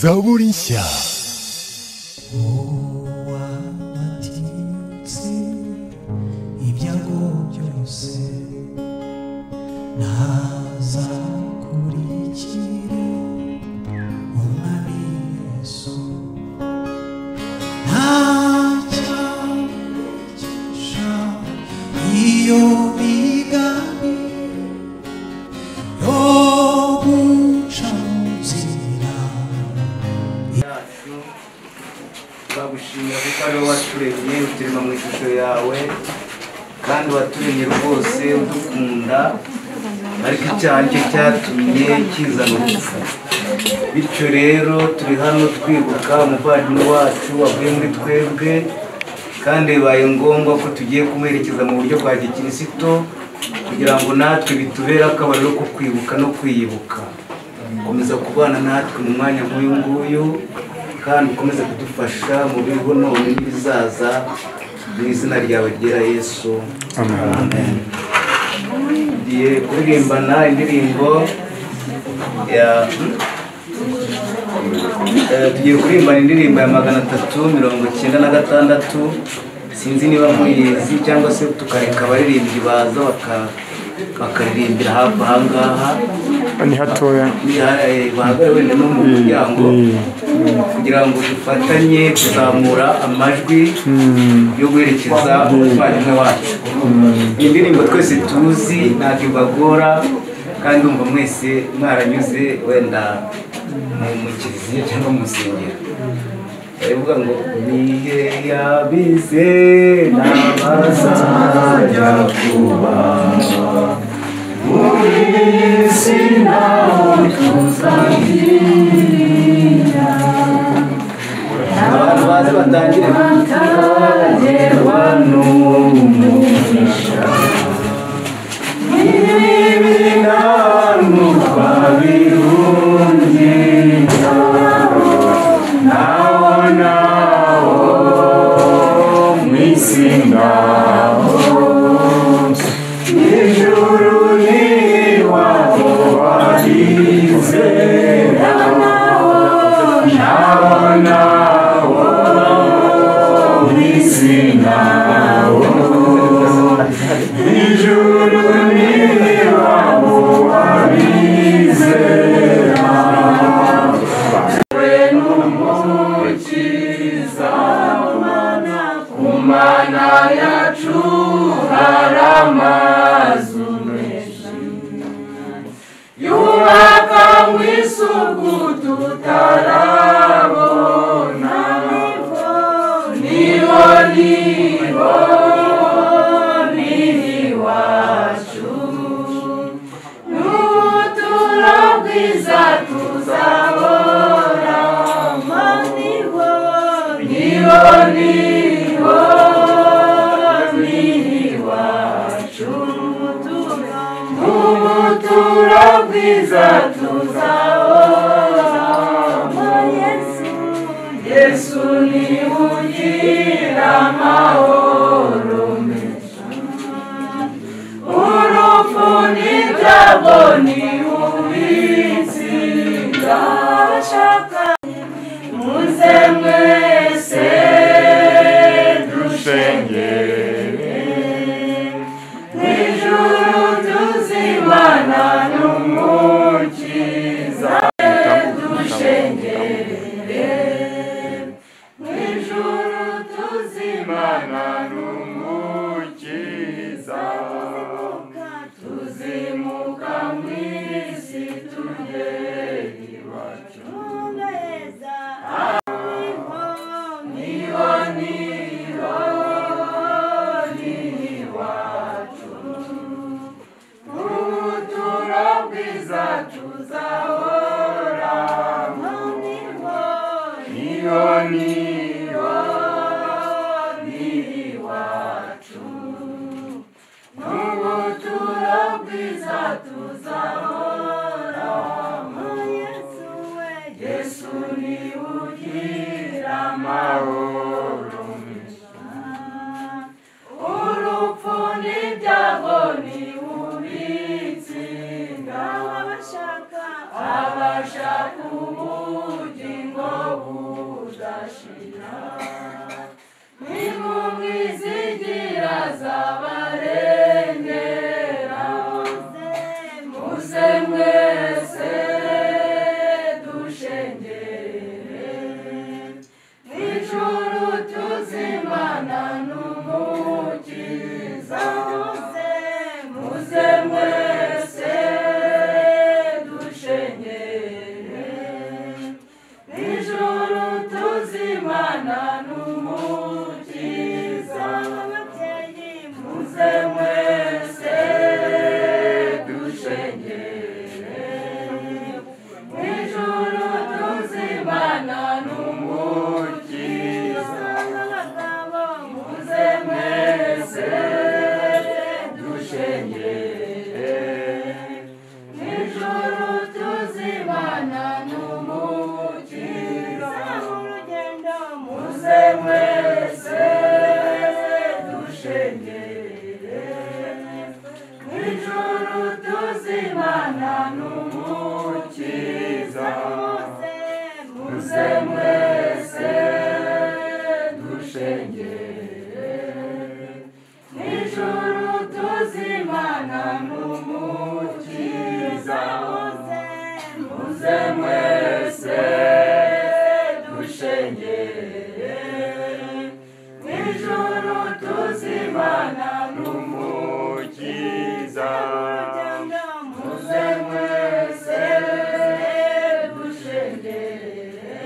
Zaborinsia. wabatitse ibyago byose ntazakurikire umwami yesu nta cyamukica iyo migani yo guca mu nzira yacu turagushimira kuko ariwe waturemye uturema mu ishusho yawe kandi waturemye rwose udukunda ariko icyaha cyo cyatumye kizana urupfu bityo rero turi hano twibuka umuvandimwe wacu wavuye muri twebwe kandi bibaye ngombwa ko tugiye kumwerekeza mu buryo bwa gikirisito kugira ngo natwe bitubere akabariro ko kwibuka no kwiyibuka komeza kubana natwe mu mwanya nk'uyu nguyu kandi ukomeze kudufasha mu bigo none n'ibizaza mu izina ryawe ryera yesu amen tugiye kuririmbana indirimbo ya Eh, tugiye kurimbana indirimbo ya magana atatu mirongo icyenda na gatandatu sinzi niba muyizi cyangwa se tukareka abaririmbyi baza baka- bakaririmbira hafi aha ngaha ni hatoya bahagare wenda no mu muryango eh. kugira ngo dufatanye kuzamura amajwi yo guherekeza umuvandimwe wacu iyi ndirimbo twese tuzi ntabwo ibagora kandi umva mwese mwaranyuze wenda mu mu kiliziya cyangwa mu rusengero baravuga ngo nihe yabize n'abazajya kuba abantu baze batangire guterwa n'umugisha n'ibi nanu twabirungiye nawo nawo mu isi ngaho ijuru ni iwabo barizera nawo nawo mu isi ngaho ijuru ni iwabo barizera abashaka abashaka ubugingo tuzengerere nijoro tuzimana n'umukiza muze muze mwese dushengere nijoro tuzimana n'umukiza mubyeyi muze mwese dushengere Nijoro tuzimana n'umukiza n'abagabo muze mwese dushengere Nijoro tuzimana n'umukiza mu rugendo muze mwese dushengere Nijoro tuzimana n'umukiza muze mwese dushengere Nijoro tuzimana n'umukiza muze mwese dushengere Nijoro tuzimana n'umukiza muze mwese dushengere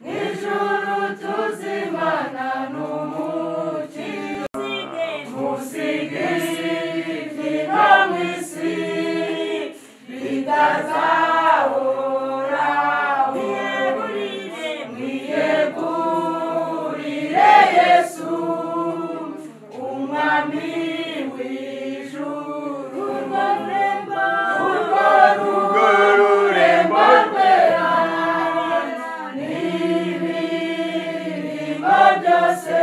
Nijoro tuzimana n'umukiza musige biva mu isi bitazahora mwiyegurire yesu umwami w'ijuru urwo rurembo urwo rugo rurembo rwera n'imirimo byose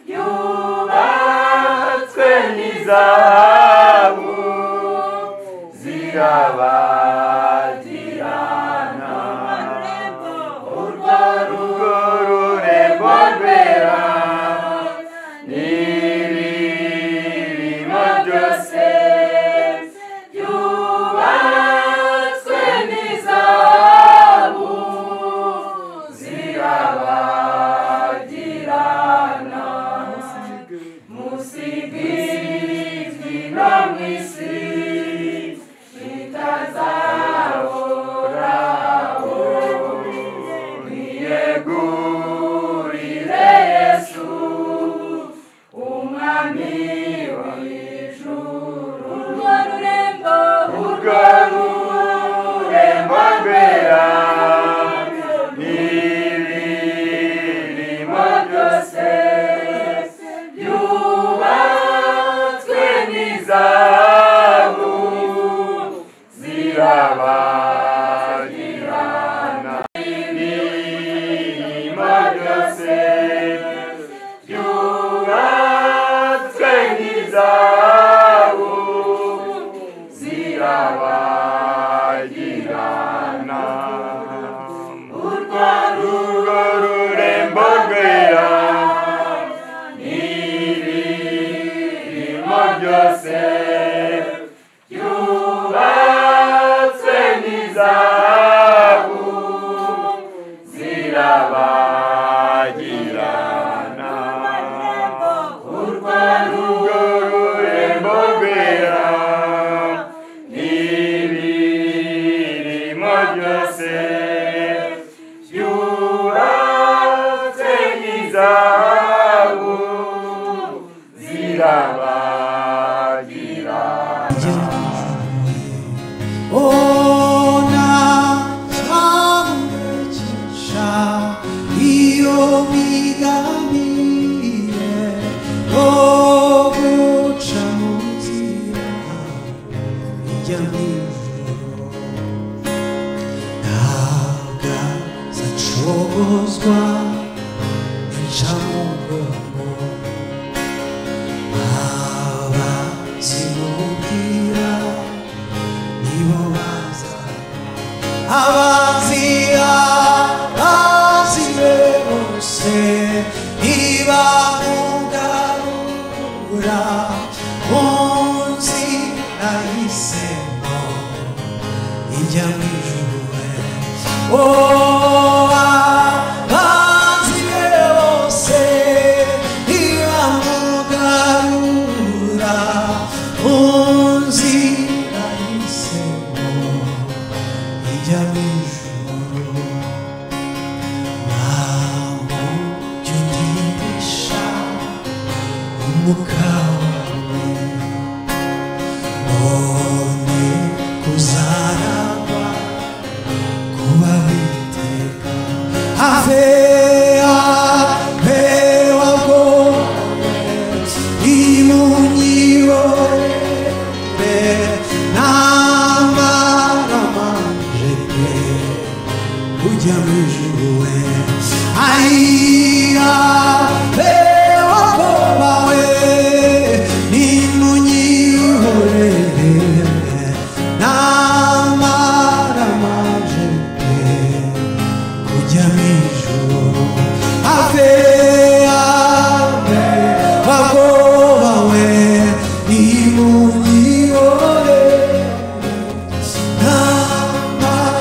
byubatswe n'izahabu zirabatirana urwo rugo rurembo rwera n'ibirimo byose byubatswe n'izahabu zirabagirana musigizwi no mu isi bitazahoraho niyegurire yesu umwami w'ijuru urwo rurembo urwo rurembo rwera n'ibirimo byose byubatswe n'izahabu zirabagirana n'ibirimo byose byubatswe n'izahabu zirabagirana urwo rugo rurembo rwera n'ibirimo byose byubatswe n'izahabu zirabagirana urwo rugo rurembo rwera n'ibirimo byose byubatse nk'izahabu zirabagirana 오나 사물을 진짜 이 오미가 미래 오고 참으리라 이겨내고 나아가 사초고스과 불참으로 아와지 못이라 이와사 아바지야 아지레 모세 이바우가우라 온시 나이세모 이장이 주에 Oh, abanzi be bose iramugarura mu nzira y'isemo ijya mu ijuru ntabwo jya ugirisha umwuka wawe none kuzaragwa kuba biteka ave ave wabwo imunyibore n'amaramanje pe ujya mu ijuru we ayiya pe wabwo bawe n'imunyihorere n'amaramanje pe kujya mu ijuru ave ave bagoroba we imunyihore n'amara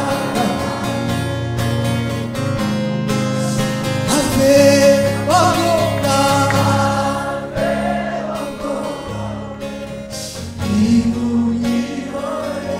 ave bagoroba imunyihore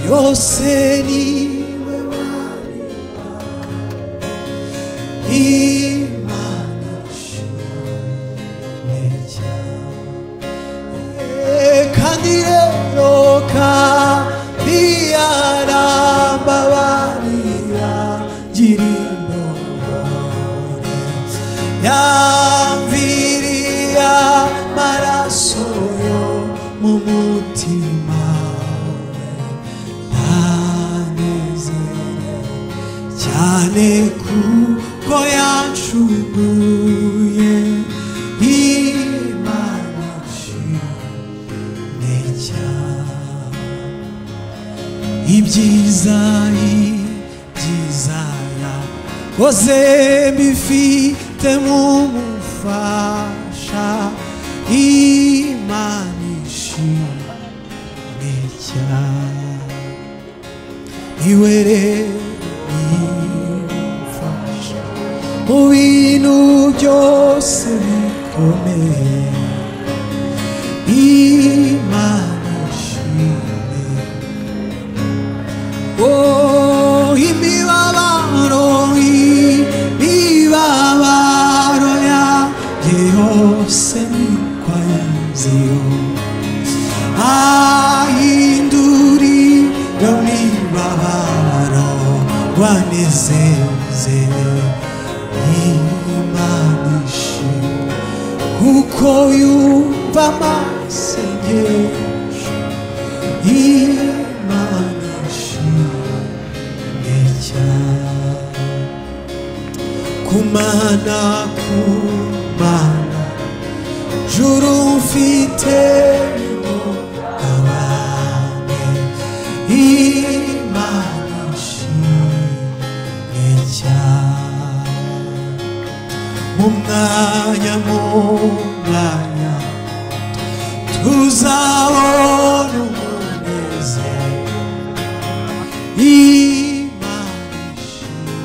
yose niwe wareba imana shimwe cyane kandi rero kandi yarambabarira gira imbogore yamviriye amaraso yo mu mutima ndanezere cyane kuko yancuguye imana nshimwe cyane ibyiza ibyiza yakoze mbifite nk'umufasha imana ishimwe cyane iwe rero nimfasha mu bintu byose bikomeye imana ishimwe Oh, imibabaro, imibabaro yanjye yose nikwayiziyo. Ahindurira imibabaro, wanezeze Imana ishimwe, kuko yumva amasengesho Imana ishimwe cyane kumana kumana juru mfite ihungabane imana ishimwe uzabona umunezero Imana ishimwe.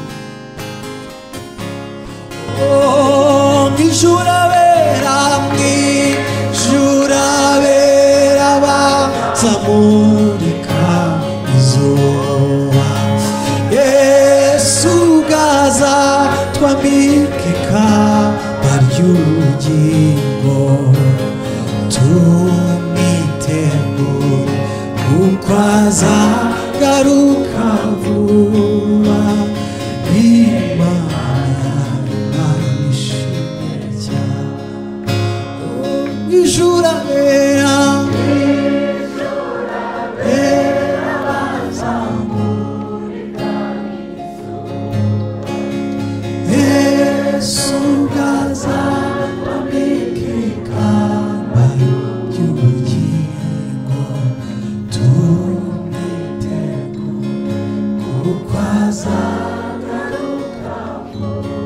Oh, mw'ijurabera mw'ijurabera baza murika izuba yesu ubwaza twamikika bary'ubugingo tumitegure kuko azagaruka vuba imana barishimye cyane ijura bera Yesu gaza wamikika bayo y'ubugingo tumwitego kuko azagaruka vuba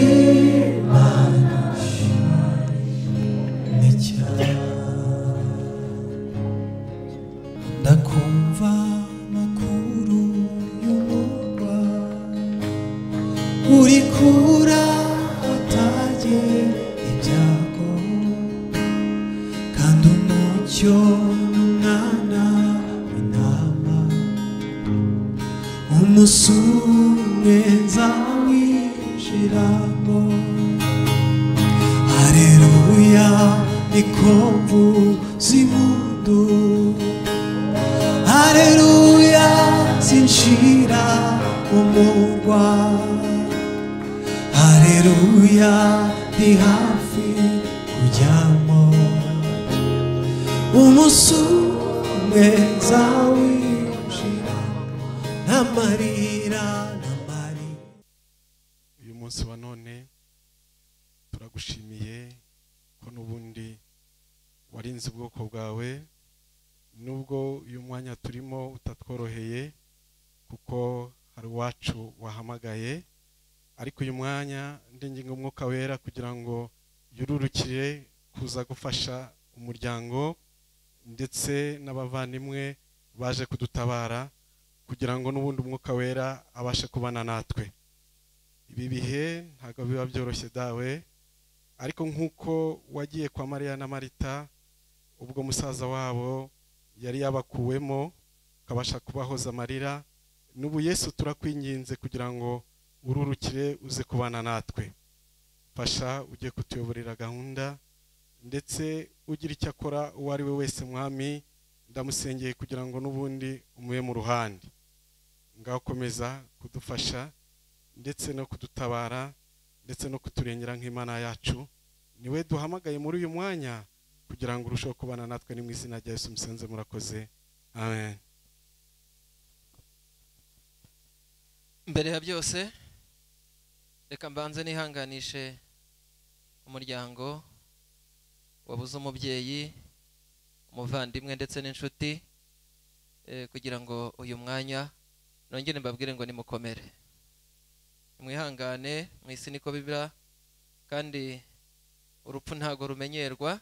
Imana ishimwe cyane ndakumva amakuru y'umurwa uri kura atage ibyago kandi umucyo n'umwana w'intama umunsi umwe nzawinjiramo hareruya niko mvuza impundu Aleluya zinshira umurwa Aleluya ndi hafi kujyamo Umunsi umwe zawinjira Namarira namarira uyu munsi wa none turagushimiye ko n'ubundi warinze ubwoko bwawe nubwo uyu mwanya turimo utatworoheye kuko hari uwacu wahamagaye ariko uyu mwanya ndinginga umwuka wera kugira ngo yururukire kuza gufasha umuryango ndetse n'abavandimwe baje kudutabara kugira ngo n'ubundi umwuka wera abashe kubana natwe ibi bihe ntabwo biba byoroshye dawe ariko nk'uko wagiye kwa mariya na marita ubwo musaza wabo yari yabakuwemo ukabasha kubahoza amarira n'ubu yesu turakwinginze kugira ngo ururukire uze kubana natwe fasha ujye kutuyoborera gahunda ndetse ugira icyo akora uwo ari we wese mwami ndamusengeye kugira ngo n'ubundi umube mu ruhande ngaho komeza kudufasha ndetse no kudutabara ndetse no kuturengera nk'imana yacu niwe duhamagaye muri uyu mwanya kugira ngo urusheho kubana natwe ni mu izina rya yesu musenze murakoze amen mbere ya byose reka mbanze nihanganishe umuryango wabuze umubyeyi umuvandimwe ndetse n'inshuti eh, kugira ngo uyu mwanya nongere mbabwire ngo nimukomere mwihangane mu isi niko bibira kandi urupfu ntago rumenyerwa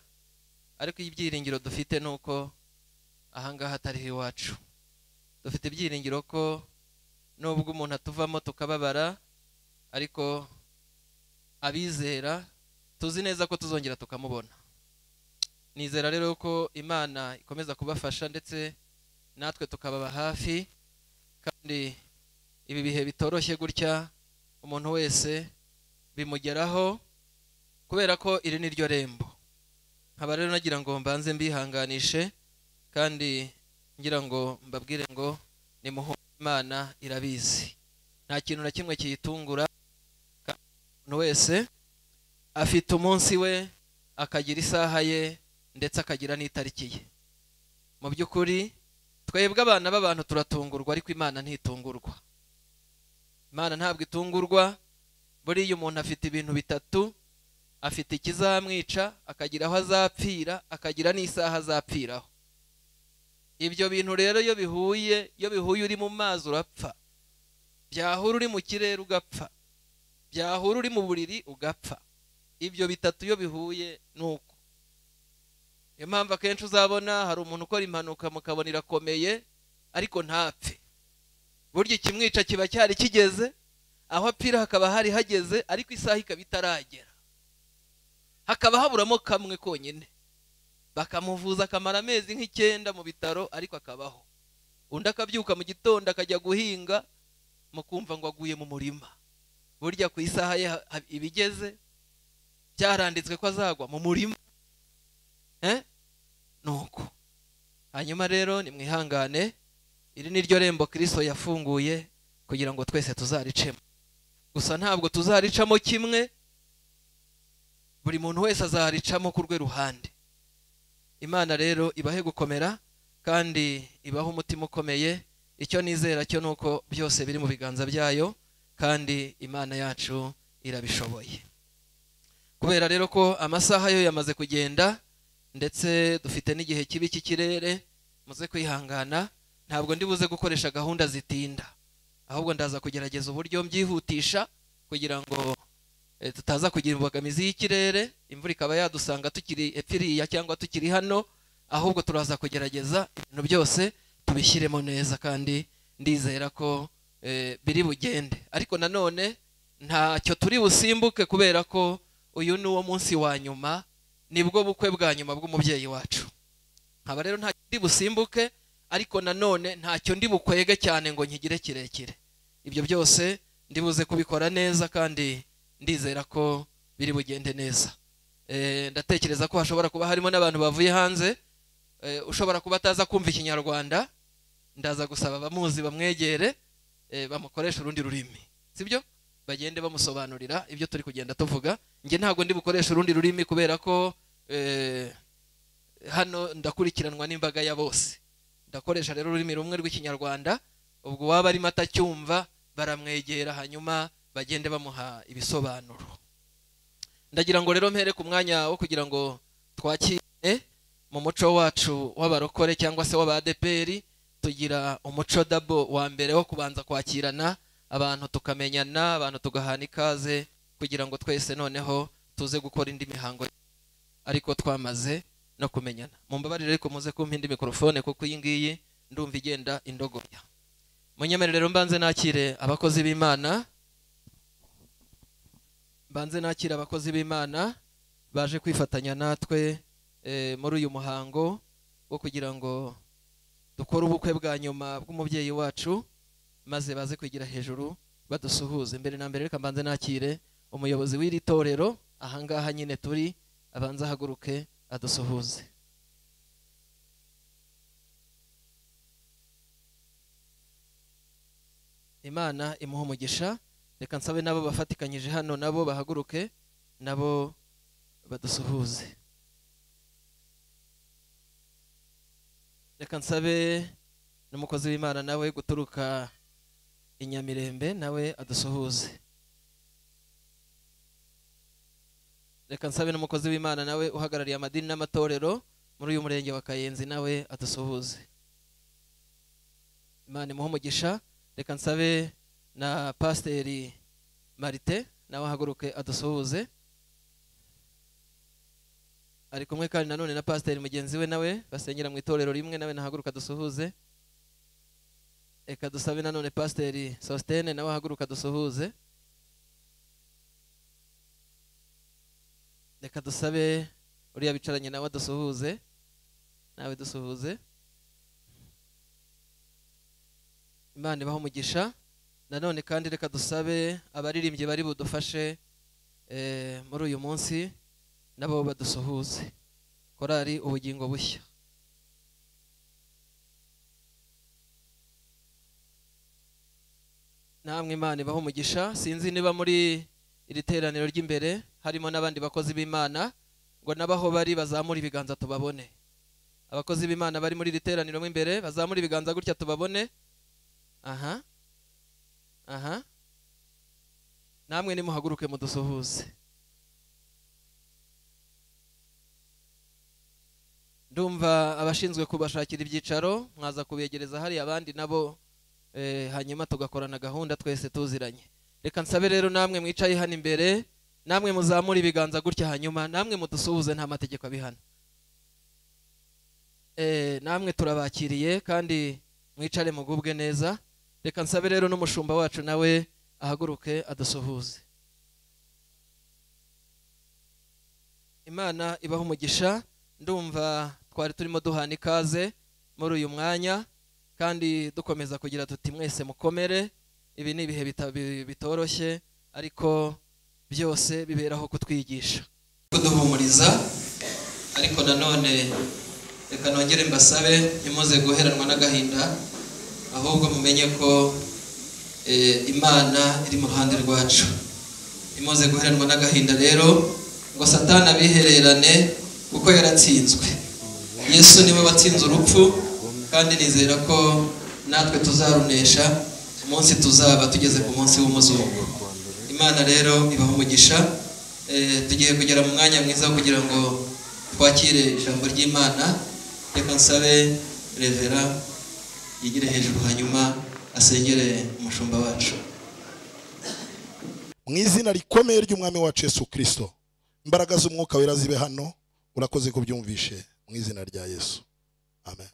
ariko ibyiringiro dufite ni uko ahangaha atari iwacu dufite ibyiringiro ko nubwo umuntu atuvamo tukababara ariko abizera tuzi neza ko tuzongera tukamubona nizera rero ko imana ikomeza kubafasha ndetse natwe tukababa hafi kandi ibi bihe bitoroshye gutya umuntu wese bimugeraho kubera ko iri ni ryo rembo nkaba rero nagira ngo mbanze mbihanganishe kandi ngira ngo mbabwire ngo nimuhore imana irabizi nta kintu na kimwe kiyitungura kandi umuntu wese afite umunsi we akagira isaha ye ndetse akagira n'itariki ye mu by'ukuri twebwe abana b'abantu turatungurwa ariko imana ntitungurwa imana ntabwo itungurwa buriya umuntu afite ibintu bitatu afite ikizamwica akagira aho azapfira akagira n'isaha azapfiraho ibyo bintu rero iyo bihuye iyo bihuye uri mu mazi urapfa byahura uri mu kirere ugapfa byahura uri mu buriri ugapfa ibyo bitatu iyo bihuye ni uko niyo mpamvu akenshi uzabona hari umuntu ukora impanuka mukabona irakomeye ariko ntapfe burya ikimwica kiba cyari kigeze aho apira hakaba hari hageze ariko isaha ikaba itaragera hakaba haburamo kamwe konyine bakamuvuza akamara amezi nk'icyenda mu bitaro ariko akabaho undi akabyuka mu gitondo akajya guhinga mu kumva ngo aguye mu murima burya ku isaha ye ha- ha- iba igeze byaranditswe ko azagwa mu murima Eh? nuko hanyuma rero nimwihangane iri ni ryo rembo kirisito yafunguye kugira ngo twese tuzaricemo gusa ntabwo tuzaricamo kimwe buri muntu wese azaricamo ku rwe ruhande imana rero ibahe gukomera kandi ibahe umutima ukomeye icyo nizera cyo ni uko byose biri mu biganza byayo kandi imana yacu irabishoboye kubera rero ko amasaha yo yamaze kugenda ndetse dufite n'igihe kibi cy'ikirere muze kwihangana ntabwo ndi buze gukoresha gahunda zitinda ahubwo ndaza kugerageza uburyo mbyihutisha kugira ngo eh, tutaza kugira imbogamizi y'ikirere imvura ikaba yadusanga tukiri epfiriya cyangwa tukiri hano ahubwo turaza kugerageza ibintu byose tubishyiremo neza kandi ndizera ko eh, biri bugende ariko nanone ntacyo turi busimbuke kubera ko uyu ni uwo munsi wa nyuma nibwo bukwe bwa nyuma bw'umubyeyi wacu nkaba rero ntacyo ndi busimbuke ariko nanone ntacyo ndi bukwege cyane ngo nkigire kirekire ibyo byose ndi buze kubikora neza kandi ndizera ko biri bugende neza Eh, ndatekereza ko hashobora kuba harimo n'abantu bavuye hanze Eh, ushobora kuba ataza kumva ikinyarwanda ndaza gusaba abamuzi bamwegere eh, bamukoresha urundi rurimi sibyo bagende bamusobanurira ibyo turi kugenda tuvuga njye ntabwo ndi bukoresha urundi rurimi kubera ko eh, hano ndakurikiranwa n'imbaga ya bose ndakoresha rero ururimi rumwe rw'ikinyarwanda ubwo uwaba arimo atacyumva baramwegera hanyuma bagende bamuha ibisobanuro ndagira ngo rero mpereke umwanya wo kugira ngo twakire mu muco wacu w'abarokore cyangwa se w'abadeperi tugira umuco dabo wa mbere wo kubanza kwakirana abantu tukamenyana abantu tugahana ikaze kugira ngo twese noneho tuze gukora indi mihango ariko twamaze no kumenyana mumbabarire ariko muze kumpa indi mikorofone kuko iyi ngiyi ndumva igenda indogoya munyemerero mbanze nakire abakozi b'imana mbanze nakire abakozi b'imana baje kwifatanya natwe eh, muri uyu muhango wo kugira ngo dukore ubukwe bwa nyuma bw'umubyeyi wacu maze baze kwigira hejuru badusuhuze mbere na mbere reka mbanze nakire umuyobozi w'iri torero ahangaha nyine turi abanze ahaguruke adusuhuze imana imuha umugisha reka nsabe n'abo bafatikanyije hano nabo bahaguruke nabo badusuhuze reka nsabe n'umukozi w'imana nawe guturuka i Nyamirembe nawe adusuhuze reka nsabe n'umukozi w'imana nawe uhagarariye amadini n'amatorero muri uyu murenge wa kayenzi nawe adusuhuze imana imuhe umugisha reka nsabe na pasiteri marite nawe ahaguruke adusuhuze ari kumwe kandi nanone na pasiteri mugenzi we nawe basengera mu itorero rimwe nawe nahaguruka dusuhuze reka dusabe nanone pasiteri sositene nawe ahaguruka dusuhuze reka dusabe uriya bicaranye nawe dusuhuze nawe dusuhuze imana ibaha umugisha nanone kandi reka dusabe abaririmbyi bari budufashe eh, muri uyu munsi nabo badusuhuze korari ubugingo bushya namwe imana ibaho umugisha sinzi niba muri iri teraniro ry'imbere harimo n'abandi bakozi b'imana ngo n'abaho bari bazamura ibiganza tubabone abakozi b'imana bari muri iri teraniro mo imbere bazamura ibiganza gutya tubabone aha aha namwe nimuhaguruke mudusuhuze ndumva abashinzwe kubashakira ibyicaro mwaza kubegereza hariya abandi nabo eh, hanyuma tugakorana gahunda twese tuziranye reka nsabe rero namwe mwicaye hano imbere namwe muzamure ibiganza gutya hanyuma namwe mudusuhuze nta mategeko abihana Eh, namwe turabakiriye kandi mwicare mugubwe neza reka nsabe rero n'umushumba wacu nawe ahaguruke adusuhuze imana ibaha umugisha ndumva twari turimo duhana ikaze muri uyu mwanya kandi dukomeza kugira tuti mwese mukomere ibi ni ibihe bita- bi- bitoroshye ariko byose biberaho kutwigisha kuduhumuriza ariko nanone reka nongere mbasabe ntimuze guheranwa n'agahinda ahubwo mumenye ko eh, imana iri mu ruhande rwacu imuze guheranwa n'agahinda rero ngo satani abihererane kuko yaratsinzwe yesu niwe watsinze urupfu kandi nizera ko natwe tuzarunesha umunsi tuzaba tugeze ku munsi w'umuzungu imana rero ibaha umugisha Eh, tugiye kugera mu mwanya mwiza kugira ngo twakire ijambo ry'imana reka nsabe revera yigire hejuru hanyuma asengere umushumba wacu mu izina rikomeye ry'umwami wacu Yesu kirisito imbaraga z'umwuka wera zibe hano urakoze ko ubyumvishe mu izina rya yesu amen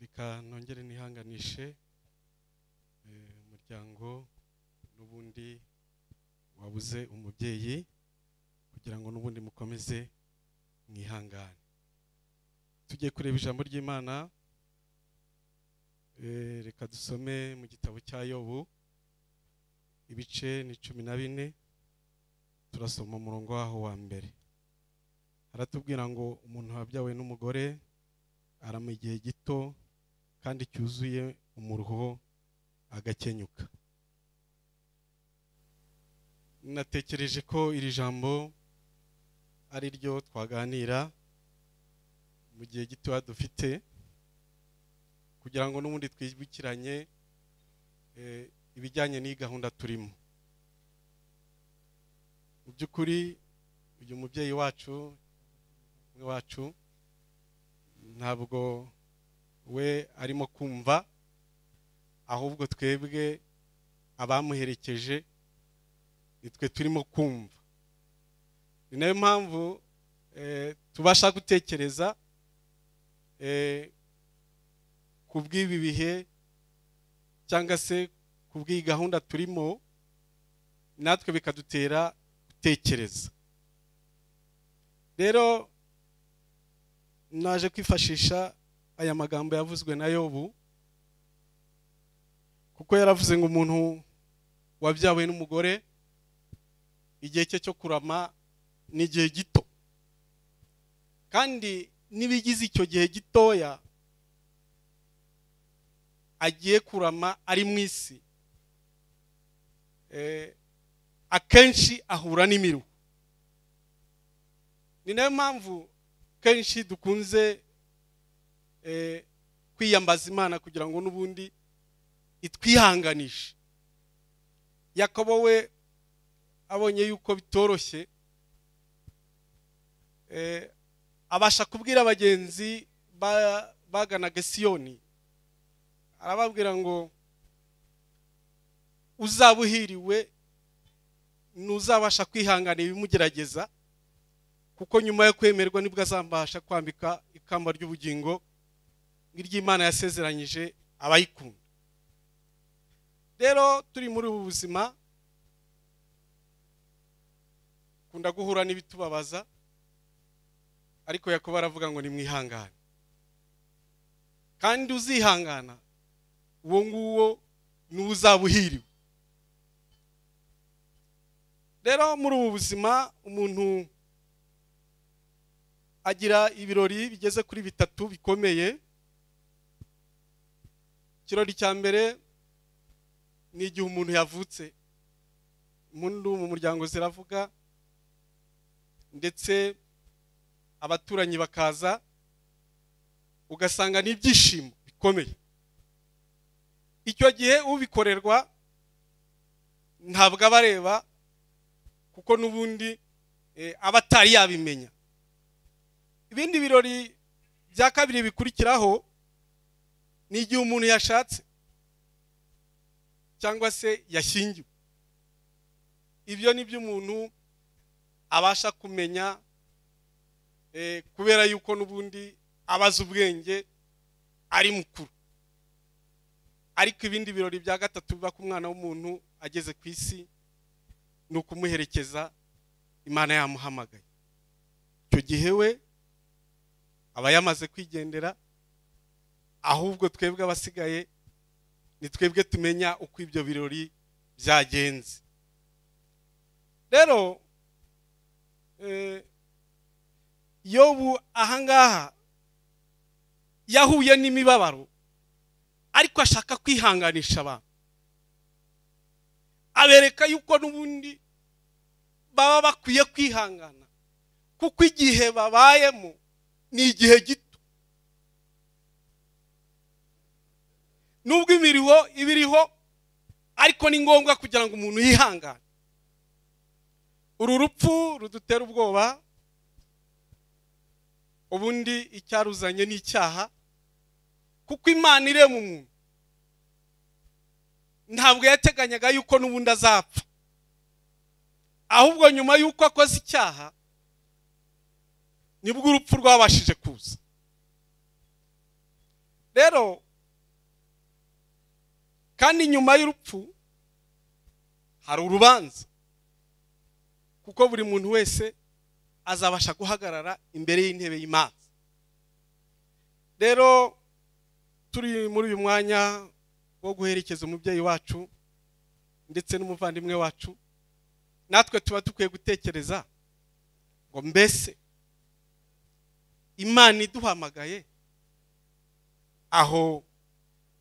reka nongere nihanganishe eh, umuryango n'ubundi wabuze umubyeyi kugira ngo n'ubundi mukomeze mwihangane tugiye kureba ijambo ry'imana eh, reka dusome mu gitabo cya yobu ibice ni cumi na bine turasoma umurongo waho wa mbere haratubwira ngo umuntu wabyawe n'umugore arama igihe gito kandi cyuzuye umuruho agakenyuka natekereje ko iri jambo ari ryo twaganira mu gihe gitoya dufite kugira ngo n'ubundi twibukiranye eh, ibijyanye n'iyi gahunda turimo mu by'ukuri uyu mubyeyi wacu umwe wacu ntabwo we arimo kumva ahubwo twebwe abamuherekeje nitwe turimo kumva ni nayo mpamvu eh, tubasha gutekereza eh, ku bw'ibi bihe cyangwa se ku bw'iyi gahunda turimo natwe bikadutera gutekereza rero naje kwifashisha aya magambo yavuzwe na yobu kuko yaravuze ngo umuntu wabyawe n'umugore igihe cye cyo kurama ni igihe gito kandi n'ibigize icyo gihe gitoya agiye kurama ari mu isi eh, akenshi ahura n'imiruho ni nayo mpamvu kenshi dukunze eh, kwiyambaza imana kugira ngo n'ubundi itwihanganishe yakobo we abonye yuko bitoroshye eh, abasha kubwira abagenzi ba- baganaga siyoni arababwira ngo uzaba uhiriwe ntuzabasha kwihangana ibimugerageza kuko nyuma yo kwemerwa nibwo azambasha kwambika ikamba ry'ubugingo nk'iry'imana yasezeranyije abayikunda rero turi muri ubu buzima kunda guhura n'ibitubabaza ariko yakobo aravuga ngo ni mwihangane kandi uzihangana uwo nguwo niwe uzaba uhiriwe rero muri ubu buzima umuntu agira ibirori bigeze kuri bitatu bikomeye ikirori cya mbere ni igihe umuntu yavutse impundu mu muryango ziravuga ndetse abaturanyi bakaza ugasanga ni ibyishimo bikomeye icyo gihe ubikorerwa ntabwo aba areba kuko n'ubundi eh, aba atari yabimenya ibindi birori bya kabiri bikurikiraho ni igihe umuntu yashatse cyangwa se yashyingiwe ibyo ni byo umuntu abasha kumenya Eh, kubera yuko n'ubundi abaza ubwenge ari mukuru ariko ibindi birori bya gatatu biba ku mwana w'umuntu ageze ku isi ni ukumuherekeza imana yamuhamagaye icyo gihe we aba yamaze kwigendera ahubwo twebwe abasigaye ni twebwe tumenya uko ibyo birori byagenze rero eh, yobu ahangaha yahuye n'imibabaro ariko ashaka kwihanganisha abantu abereka yuko n'ubundi baba bakwiye kwihangana kuko igihe babayemo ni igihe gito nubwo imiriho iba iriho ariko ni ngombwa kugira ngo umuntu yihangane uru rupfu rudutera ubwoba ubundi icyaruzanye ni icyaha kuko imana irema umuntu ntabwo yateganyaga yuko n'ubundi azapfa ahubwo nyuma y'uko akoze icyaha nibwo urupfu rwabashije kuza rero kandi nyuma y'urupfu hari urubanza kuko buri muntu wese azabasha guhagarara imbere y'intebe y'imana rero turi muri uyu mwanya wo guherekeza umubyeyi wacu ndetse n'umuvandimwe wacu natwe tuba dukwiye gutekereza ngo mbese imana iduhamagaye aho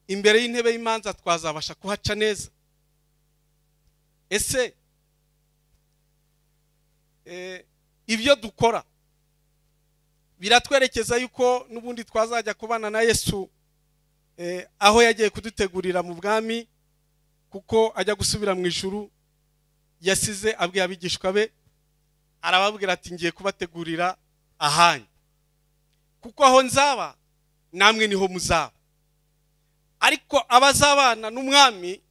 imbere y'intebe y'imanza twazabasha kuhaca neza ese eh, ibyo dukora biratwerekeza yuko n'ubundi twazajya kubana na yesu eh, aho yagiye kudutegurira mu bwami kuko ajya gusubira mu ijuru yasize abwiye abigishwa be arababwira ati ngiye kubategurira ahanyu kuko aho nzaba namwe niho muzaba ariko abazabana n'umwami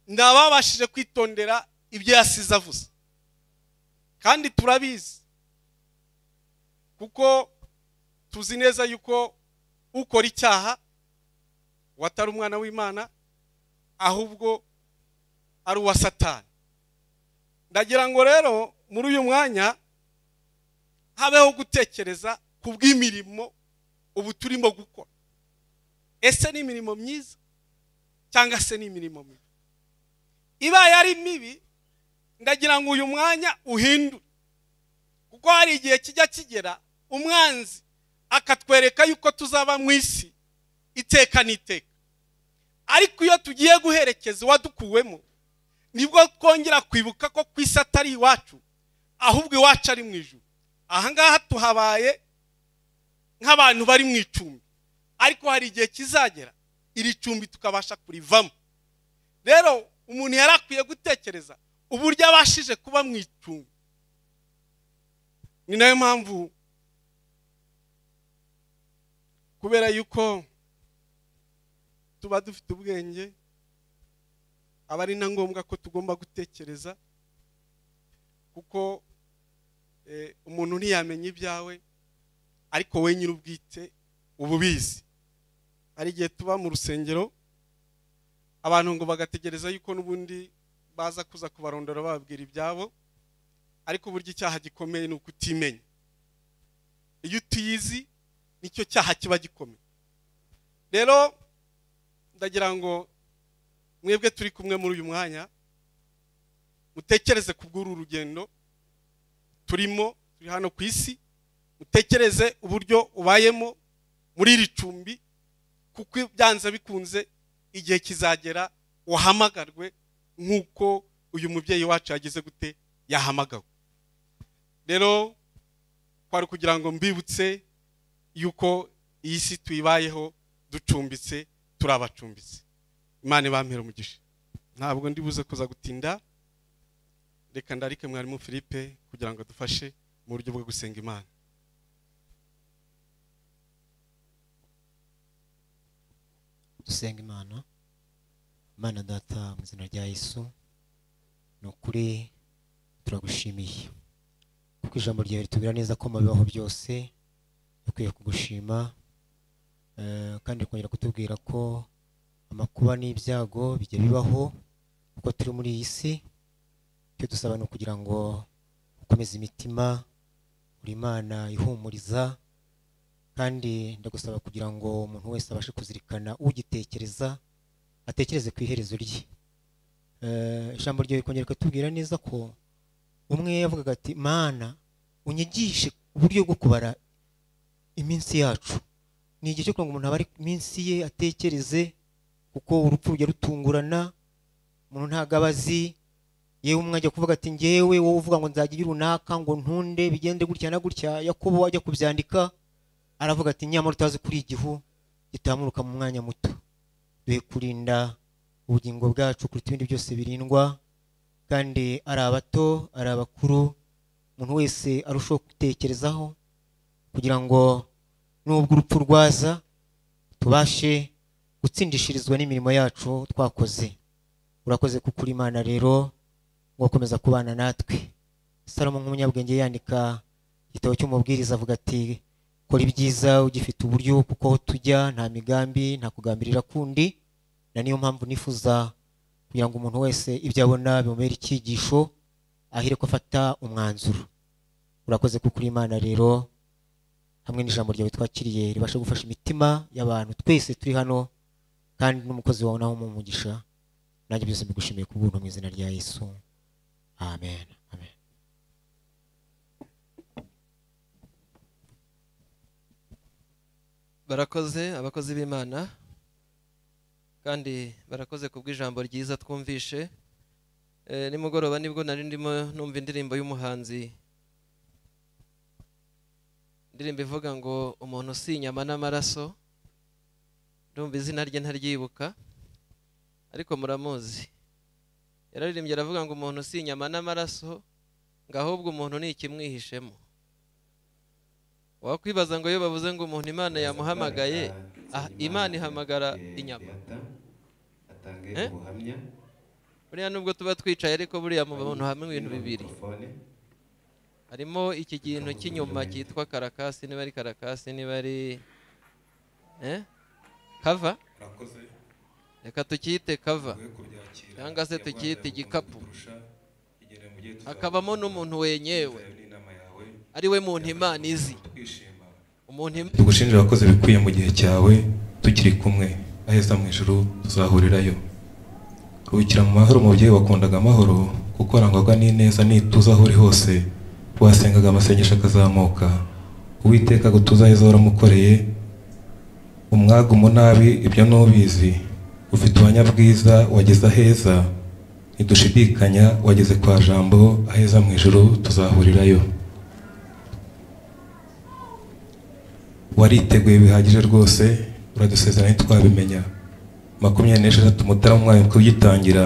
ni ababashije kwitondera ibyo yasize avuze kandi turabizi kuko tuzi neza yuko ukora icyaha watari umwana w'imana ahubwo ari uwa satani ndagira ngo rero muri uyu mwanya habeho gutekereza ku bw'imirimo ubu turimo gukora ese ni imirimo myiza cyangwa se ni imirimo mibi ibaye ari mibi ndagira ngo uyu mwanya uhindure kuko hari igihe kijya kigera umwanzi akatwereka yuko tuzaba mu isi iteka n'iteka ariko iyo tugiye guherekeza uwadukuwemo nibwo twongera kwibuka ko ku isi atari iwacu ahubwo iwacu ari mu ijuru ahangaha tuhabaye nk'abantu bari mu icumbi ariko hari igihe kizagera iri cumbi tukabasha kurivamo rero umuntu yari akwiye gutekereza uburyo abashije kuba mu icumbi ni nayo mpamvu kubera yuko tuba dufite ubwenge aba ari na ngombwa ko tugomba gutekereza kuko eh, umuntu ntiyamenya ibyawe ariko we nyir'ubwite uba ubizi hari igihe tuba mu rusengero abantu ngo bagategereza yuko n'ubundi baza kuza kubarondora bababwira ibyabo ariko uburyo icyaha gikomeye ni ukutimenya iyo utiyizi nicyo cyaha kiba gikomeye rero ndagira ngo mwebwe turi kumwe muri uyu mwanya mutekereze ku bw'uru rugendo turimo turi hano ku isi mutekereze uburyo ubayemo muri iri cumbi kuko byanze bikunze igihe kizagera wahamagarwe nk'uko uyu mubyeyi wacu yagize gute yahamagawe rero twari kugira ngo mbibutse yuko iyi si tuyibayeho ducumbitse turabacumbitse imana ibampera umugisha ntabwo ndibuze kuza gutinda reka ndarike mwarimu philippe kugira ngo adufashe mu buryo bwo gusenga imana dusenga imana mana data mu izina rya yesu ni ukuri turagushimiye kuko ko ijambo ryawe ritubera neza ko mabibaho byose dukwiye kugushima eh, kandi ukongera kutubwira ko amakuba n'ibyago bijya bibaho kuko turi muri iyi si icyo dusaba ni ukugira ngo ukomeze imitima uri imana ihumuriza kandi ndagusaba kugira ngo umuntu wese abashe kuzirikana ugitekereza atekereze ku iherezo rye Eh, ijambo ryawe rikongera rikatubwira neza ko umwe yavugaga ati mana unyigishe uburyo bwo kubara iminsi yacu ni igihe cyo kugira ngo umuntu abare iminsi ye atekereze kuko urupfu rujya rutungurana umuntu ntabwo aba azi yewe umwe ajya kuvuga ati ngewe wowe uvuga ngo nzajya ibi runaka ngo ntunde bigende gutya na gutya yakobo ajya kubyandika aravuga ati nyamara utazi kuri igihu gitamuruka mu mwanya muto duhe kurinda ubugingo bwacu kuruta ibindi byose birindwa kandi ari abato ari abakuru umuntu wese arushaho gutekerezaho kugira ngo nubwo urupfu rwaza tubashe gutsindishirizwa n'imirimo yacu twakoze urakoze kuko uri imana rero ugakomeza kubana natwe salomo nk'umunyabwenge yandika igitabo cy'umubwiriza avuga ati kora ibyiza ugifite uburyo kuko aho tujya nta migambi nta kugambirira kundi na niyo mpamvu nifuza kugira ngo umuntu wese ibyo abona bimubere icyigisho ahire ko afata umwanzuro urakoze kuko uri imana rero hamwe n'ijambo ryawe twakiriye ribasha gufasha imitima y'abantu twese turi hano kandi n'umukozi wawe nawe umugisha nanjye byose mbigushimiye ku bw'ubuntu mu izina rya yesu amen amen barakoze abakozi b'imana kandi barakoze ku bw'ijambo ryiza twumvishe Eh, nimugoroba nibwo nari ndimo numva indirimbo y'umuhanzi indirimbo ivuga ngo umuntu si inyama n'amaraso ndumva izina rye ntaryibuka ariko muramuzi yararirimbye aravuga ngo umuntu si inyama n'amaraso ngo ahubwo umuntu ni ikimwihishemo wakwibaza ngo iyo bavuze ngo umuntu imana yamuhamagaye ah, imana ihamagara inyama atange Eh? ubuhamya buriya nubwo tuba twicaye ariko buriya mu bantu hamwe ibintu bibiri mikrofone harimo iki kintu cy'inyuma cyitwa karakasi niba ari karakasi niba ari eh? kava urakoze reka tukiyite kava we kubyakira Cyangwa se tukiyite igikapu. igere mu gihe hakabamo n'umuntu wenyewe n'inama yawe ari we muntu imana izi twishima umuntu imana tugushinjira wakoze ibikwiye mu gihe cyawe tukiri kumwe aheza mu ijuru tuzahurirayo ruhukira mu mahoro umubyeyi wakundaga amahoro kuko arangwaga n'ineza n'ituze aho uri hose wasengaga amasengesho akazamuka uwiteka gutuza aheza waramukoreye umwaga umunabi ibyo ntubizi ufite ubanyabwiza wageze aheza ntidushidikanya wageze kwa jambo aheza mu ijuru tuzahurirayo wariteguye bihagije rwose uradusezerana ntitwabimenya makumyabiri n'esheshatu mutarama umwaka ugitangira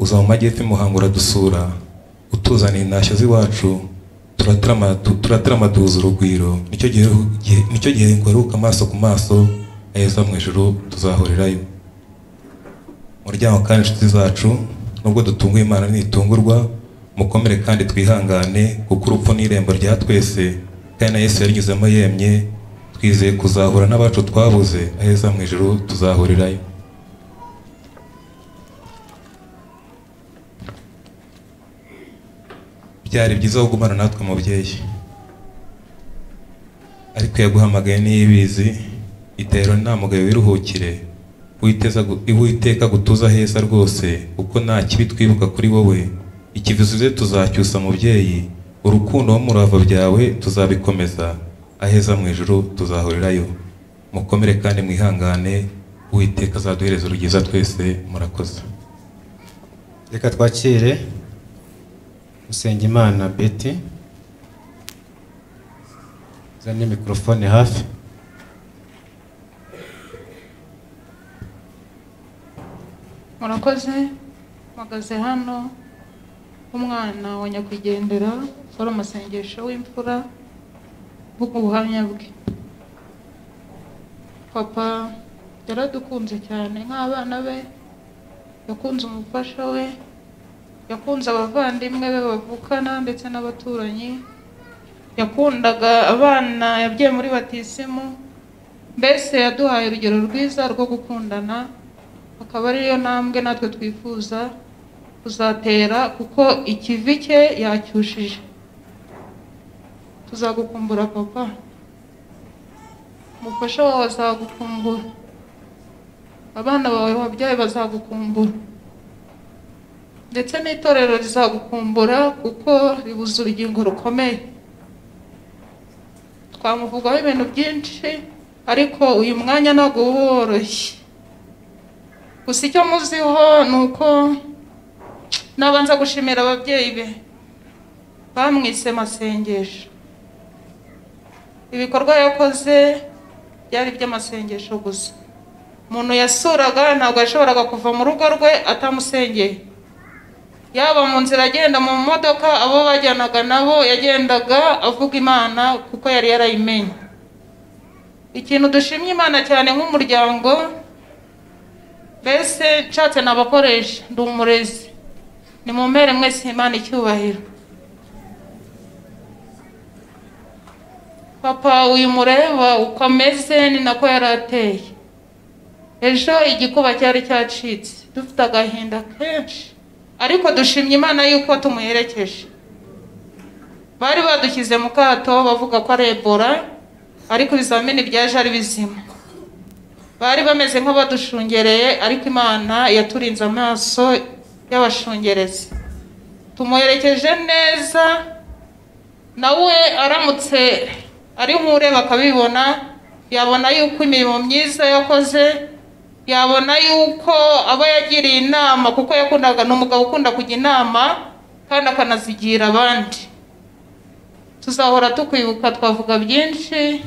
uza mu majyepfo i muhango uradusura utuzaniye intashyo z'iwacu turatarama- tu- turatarama duhuza urugwiro nicyo gihe gihe- nicyo gihe nguharuka amaso ku maso aheza mu ijuru tuzahurirayo muryango kandi inshuti zacu nubwo dutunguye imana ntitungurwa mukomere kandi twihangane kuko urupfu ni irembo rya twese kandi na yesu yarinyuzemo yemye twizeye kuzahura n'abacu twabuze aheza mu ijuru tuzahurirayo byari byiza kugumana natwe mubyeyi ariko yaguhamagaye n'iyibizi itero ntamugayo wiruhukire witeza gu- uwiteka gutuza heza rwose kuko nta kibi twibuka kuri wowe ikivuze tuzacyusa mubyeyi urukundo n'umurava byawe tuzabikomeza aheza mu ijuru tuzahurirayo mukomere kandi mwihangane uwiteka azaduhereza urugeza twese murakoze reka twakire Usengimana Betty zane mikorofone hafi murakoze mpagaze hano umwana wa nyakwigendera ukora amasengesho w'imfura mvuga ubuhamya bwe papa yaradukunze cyane nk'abana be yakunze umufasha we yakunze abavandimwe be bavukana ndetse n'abaturanyi yakundaga abana yagiye muri batisimu mbese yaduhaye urugero rwiza rwo gukundana akaba ariyo ntambwe natwe twifuza kuzatera kuko ikivi cye yacyushije tuzagukumbura papa umufasha wawe azagukumbura abana bawe wabyaye bazagukumbura ndetse n'itorero rizagukumbura kuko ribuze urugingo rukomeye twamuvugaho ibintu byinshi ariko uyu mwanya ntabwo uba woroshye gusa icyo muziho ni uko nabanza gushimira ababyeyi be bamwise masengesho ibikorwa yakoze byari iby'amasengesho gusa umuntu yasuraga ntabwo yashoboraga kuva mu rugo rwe atamusengeye yaba mu nzira agenda mu modoka abo bajyanaga nabo yagendaga avuga imana kuko yari yarayimenye ikintu dushimye imana cyane nk'umuryango mbese nshatse nabakoresha ndi umurezi ni mu mpere mwese imana icyubahiro papa uyu mureba uko ameze ni nako yari ateye ejo igikuba cyari cyacitse dufite agahinda kenshi ariko dushimye imana yuko tumuherekeje bari badushyize mu kato bavuga ko ari ebola ariko ibizamini byaje ari bizima bari bameze nk'abadushungereye ariko imana yaturinze amaso y'abashungerezi tumuherekeje neza nawe aramutse ari nk'ure bakabibona yabona yuko imirimo myiza yakoze yabona yuko aba yagiriye inama kuko yakundaga ni umugabo ukunda kujya inama kandi akanazigira abandi tuzahora tukwibuka twavuga byinshi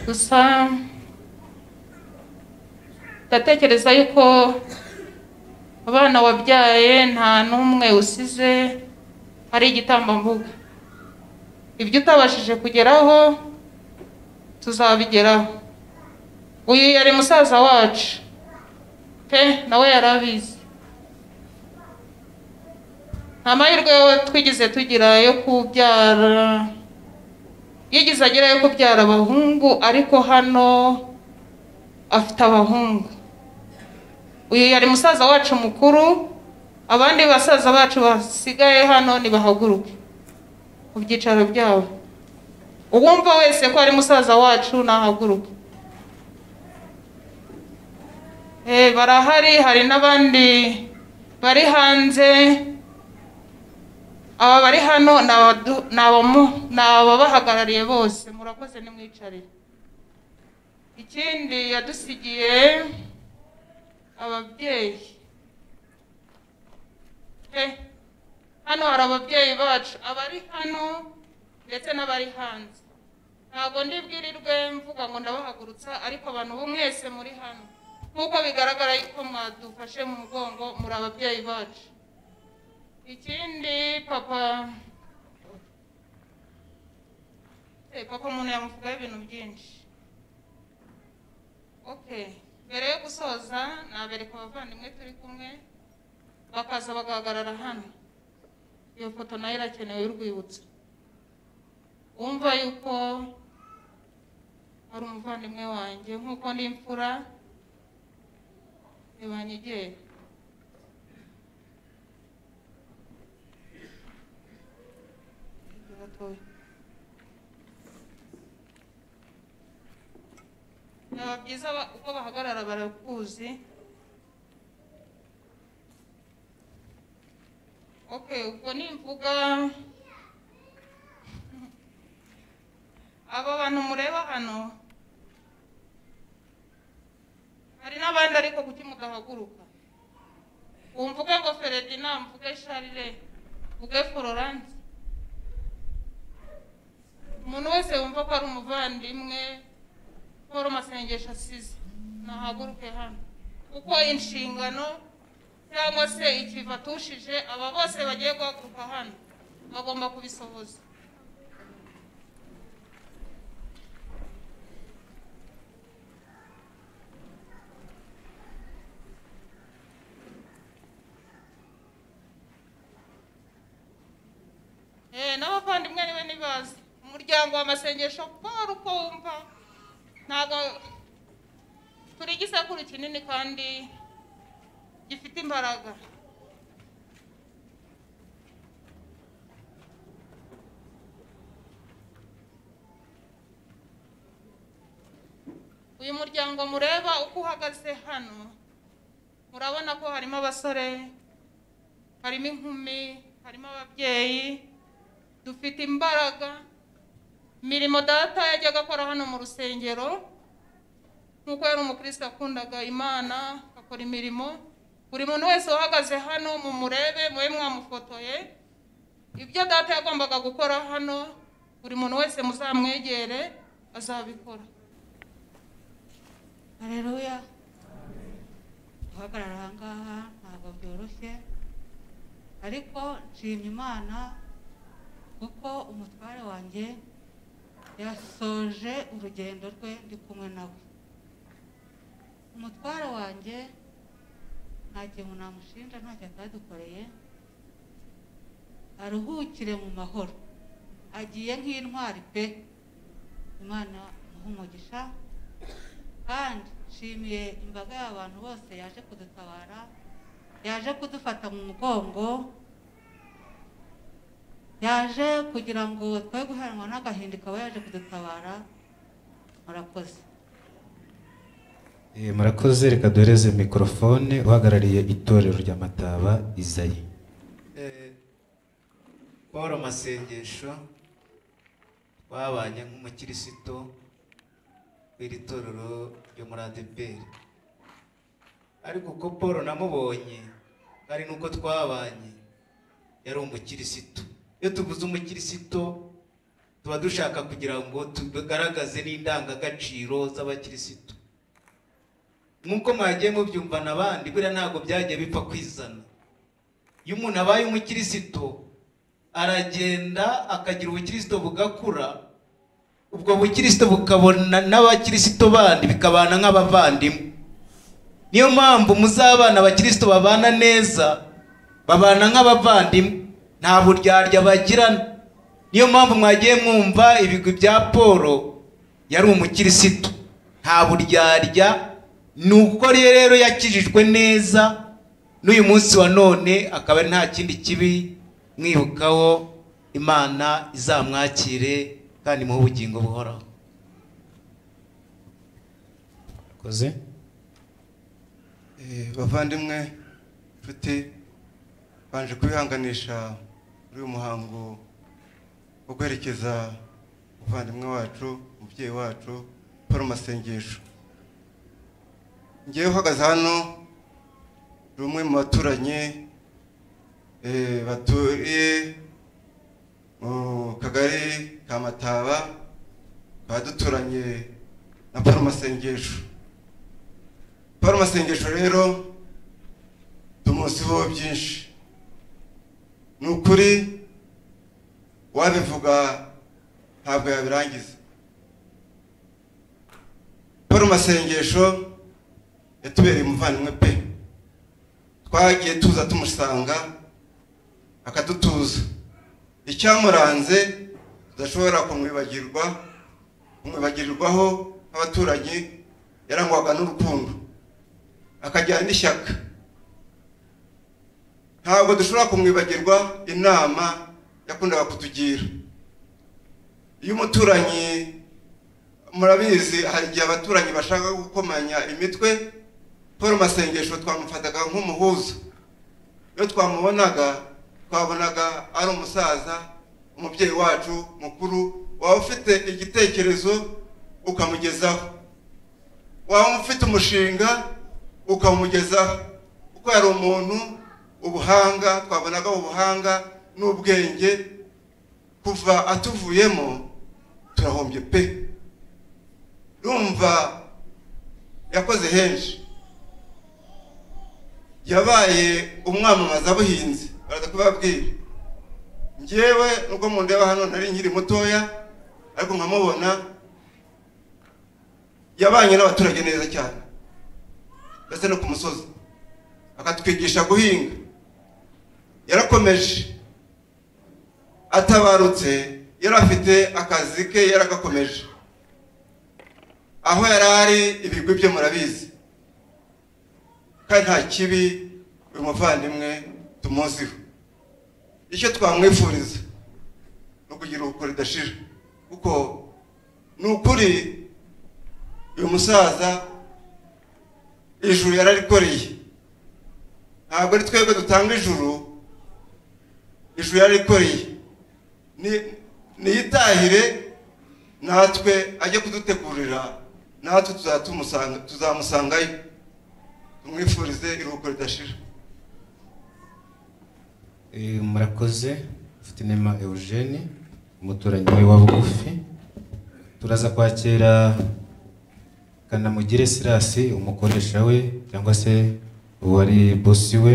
gusa ndatekereza yuko abana wabyaye nta n'umwe usize ari igitambambuga ibyo utabashije kugeraho tuzabigeraho uyu yari musaza wacu pe nawe yari abizi nta mahirwe twigize tugira yo kubyara yigize agira yo kubyara abahungu ariko hano afite abahungu uyu yari musaza wacu mukuru abandi basaza bacu basigaye hano nibahaguruke ku byicaro byabo uwumva wese ko ari musaza wacu nahaguruke barahari hari n'abandi bari hanze aba bari hano ni ababahagarariye bose murakoze nimwicarire ikindi yadusigiye ababyeyi hano hari ababyeyi bacu abari hano ndetse n'abari hanze ntabwo ndibwirirwe mvuga ngo ndabahagurutsa ariko abantu mwese muri hano nk'uko bigaragara yuko mwadufashe mu mugongo muri ababyeyi bacu ikindi papa Eh, papa umuntu yamuvugaho ibintu byinshi okay mbere yo gusoza nabereka abavandimwe turi kumwe bakaza bagahagarara hano iyo foto nayo irakenewe y'urwibutso wumva yuko ari umuvandimwe wanjye nk'uko ndi imfura ntibanyegera byaba byiza ba- uko bahagarara barakuzi okay ubwo nimvuga aba bantu mureba hano hari n'abandi ariko kuki mudahaguruka umvuge ngo feredina mvuge sharire mvuge florence umuntu wese wumva ko ari umuvandimwe paul masengesho asize nahaguruke hano kuko inshingano cyangwa se ikivi atushije aba bose bagiye guhaguruka hano bagomba kubisohoza Eh, n'abavandimwe niwe nibazi muryango w'amasengesho paul uko wumva ntabwo turi igisekuru kinini kandi gifite imbaraga uyu muryango mureba uko uhagaze hano murabona ko harimo abasore harimo inkumi harimo ababyeyi dufite imbaraga imirimo data yajyaga akora hano mu rusengero nk'uko yari umukristo akundaga imana akora imirimo buri muntu wese uhagaze hano mumurebe mube mwamufotoye ibyo data yagombaga gukora hano buri muntu wese muzamwegere azabikora hareruya guhagarara aha ngaha ntabwo byoroshye ariko nshimye imana kuko umutware wanjye yasoje urugendo rwe ndi kumwe nawe umutware wanjye nta kintu namushinja ntacyo atadukoreye aruhukire mu mahoro agiye nk'intwari pe imana imuhe umugisha kandi nshimiye imbaga y'abantu bose yaje kudutabara yaje kudufata mu mugongo yaje kugira ngo twe guheranwa n'agahinda ikaba yaje kudutabara murakoze Eh, murakoze reka duhereze mikorofone uhagarariye itorero rya mataba izayi paul amasengesho twabanye nk'umukirisito w'iri torero ryo muri adeperi ariko uko paul namubonye kandi n'uko twabanye yari umukirisito iyo tuvuze umukirisito tuba dushaka kugira ngo tugaragaze n'indangagaciro z'abakirisito nk'uko mwagiye mubyumvana abandi buriya ntabwo byagiye bipfa kwizana iyo umuntu abaye umukirisito aragenda akagira ubukirisito bugakura ubwo bukirisito bukabona n'abakirisito bandi bikabana nk'abavandimwe niyo mpamvu muzabana abakirisito babana neza babana nk'abavandimwe nta buryarya bagirana niyo mpamvu mwagiye mwumva ibigwi bya paul yari umukirisito nta buryarya ni uko rero yakijijwe neza n'uyu munsi wa none akaba ari nta kindi kibi mwibukaho imana izamwakire kandi muhe ubugingo buhoraho koze Eh, bavandimwe nshuti banje kubihanganisha muri uyu muhango wo guherekeza umuvandimwe wacu umubyeyi wacu paul masengesho ngewe uhagaze hano ni umwe mu baturanye eh, baturiye mu kagari ka mataba tukaba duturanye na paul masengesho paul masengesho rero tumuziho byinshi ni ukuri wabivuga ntabwo yabirangiza paul masengesho yatubereye umuvandimwe pe twagiye tuza tumusanga akadutuza icyamuranze tudashobora kumwibagirwa kumwibagirirwaho nk'abaturanyi yarangwaga n'urukundo akajyana n'ishyaka ntabwo dushobora kumwibagirwa inama yakundaga kutugira iyo umuturanyi murabizi hari igihe abaturanyi bashaka gukomanya imitwe paul masengesho twamufataga nk'umuhuza iyo twamubonaga twabonaga ari umusaza umubyeyi wacu mukuru waba ufite igitekerezo ukamugezaho waba ufite umushinga ukamugezaho kuko yari umuntu ubuhanga twabonaga ubuhanga n'ubwenge kuva atuvuyemo turahombye pe rumva yakoze henshi yabaye umwamamazabuhinzi baraza kubabwira ngewe nubwo mundeba hano nari nkiri mutoya ariko nkamubona yabanye n'abaturage neza cyane ndetse no ku musozi akatwigisha guhinga yarakomeje atabarutse yari afite akazi ke yaragakomeje aho yari ari ibigwi bye murabizi kandi nta kibi uyu muvandimwe tumuziho icyo twamwifuriza ni ukugira ubukuru ridashira kuko ni ukuri uyu musaza ijuru yararikoreye ntabwo ari twebwe dutanga ijuru ijuru yararikoreye ni- niyitahire natwe ajye kudutegurira natwe tuzatumusanga- tuzamusangayo tumwifurize iruhuko ridashira Eh, murakoze mfatinema eugene umuturanyi we wa bugufi turaza kwakira kanamugire sirasi umukoresha we cyangwa se uwari bosi we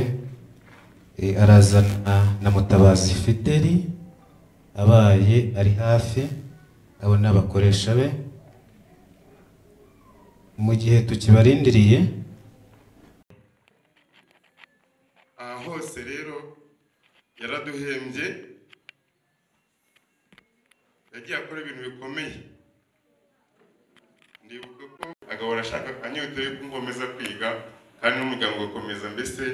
Eh, arazana na mutabazi fideli abaye ari hafi abo ni abakoresha be mu gihe tukibarindiriye aha hose rero yaraduhembye yagiye akora ibintu bikomeye ndibuka ko agahora ashaka anyotewe yo gukomeza kwiga kandi n'umuryango ugakomeza mbese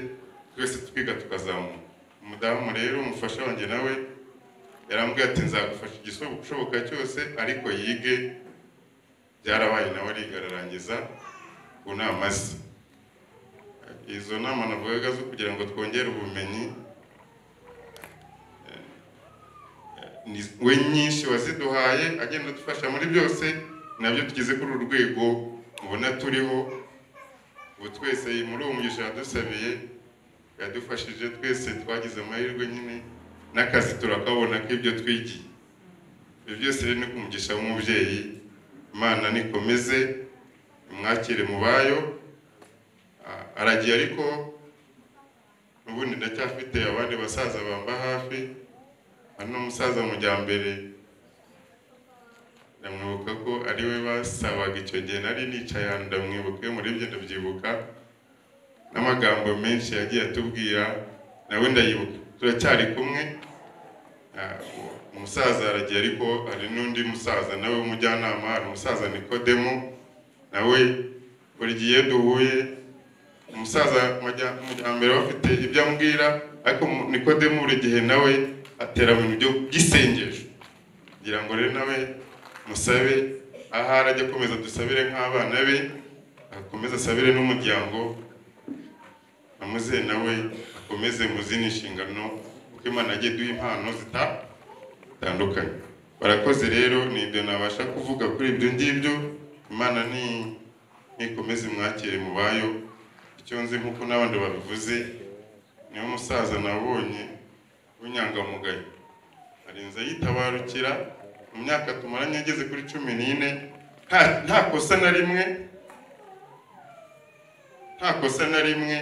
twese twiga tukazamuka umudamu rero umufasha wanjye nawe yarambwiye ati nzagufasha igishoboka cyose ariko yige byarabaye nawe ariga ararangiza ku nama ze izo nama navugaga zo kugira ngo twongere ubumenyi eh, ni- we nyinshi waziduhaye agenda adufasha muri byose nabyo tugeze kuri uru rwego mubona turiho ubu twese muri uwo mugisha yadusabiye yadufashije twese twagize amahirwe nyine n'akazi turakabona k'ibyo twigiye ibyo byose rero ni ku mugisha w'umubyeyi imana nikomeze imwakire mu bayo Ah, aragiye ariko ubundi ndacyafite abandi basaza bamba hafi hano umusaza mujyambere ndamwibuka ko ari we basabaga icyo gihe nari nicaye ahantu ndamwibuka iyo murebye ndabyibuka n'amagambo menshi yagiye atubwira nawe ndayibuka turacyari kumwe Ah, uwo- umusaza aragiye ariko hari n'undi musaza nawe w'umujyanama hari umusaza nikodemo nawe buri gihe iyo duhuye umusaza majya- mujyambere aba afite ibyo ambwira ariko mu- nikodemu buri gihe nawe atera mu bintu byo- by'isengesho kugira ngo rero nawe musabe ahari ajya akomeza dusabire nk'abana be akomeze asabire n'umuryango amuzeye nawe akomeze muzindi nshingano kuko imana yagiye duha impano zita- zitandukanye barakoze rero ni ibyo nabasha kuvuga kuri ibyo ngibyo imana ni nikomeze imwakire mu bayo icyo nzi nk'uko n'abandi babivuze niwe musaza nabonye w'inyangamugayo arinze yitabarukira mu myaka tumaranye ageze kuri cumi n'ine nta- nta kosa na rimwe nta kosa na rimwe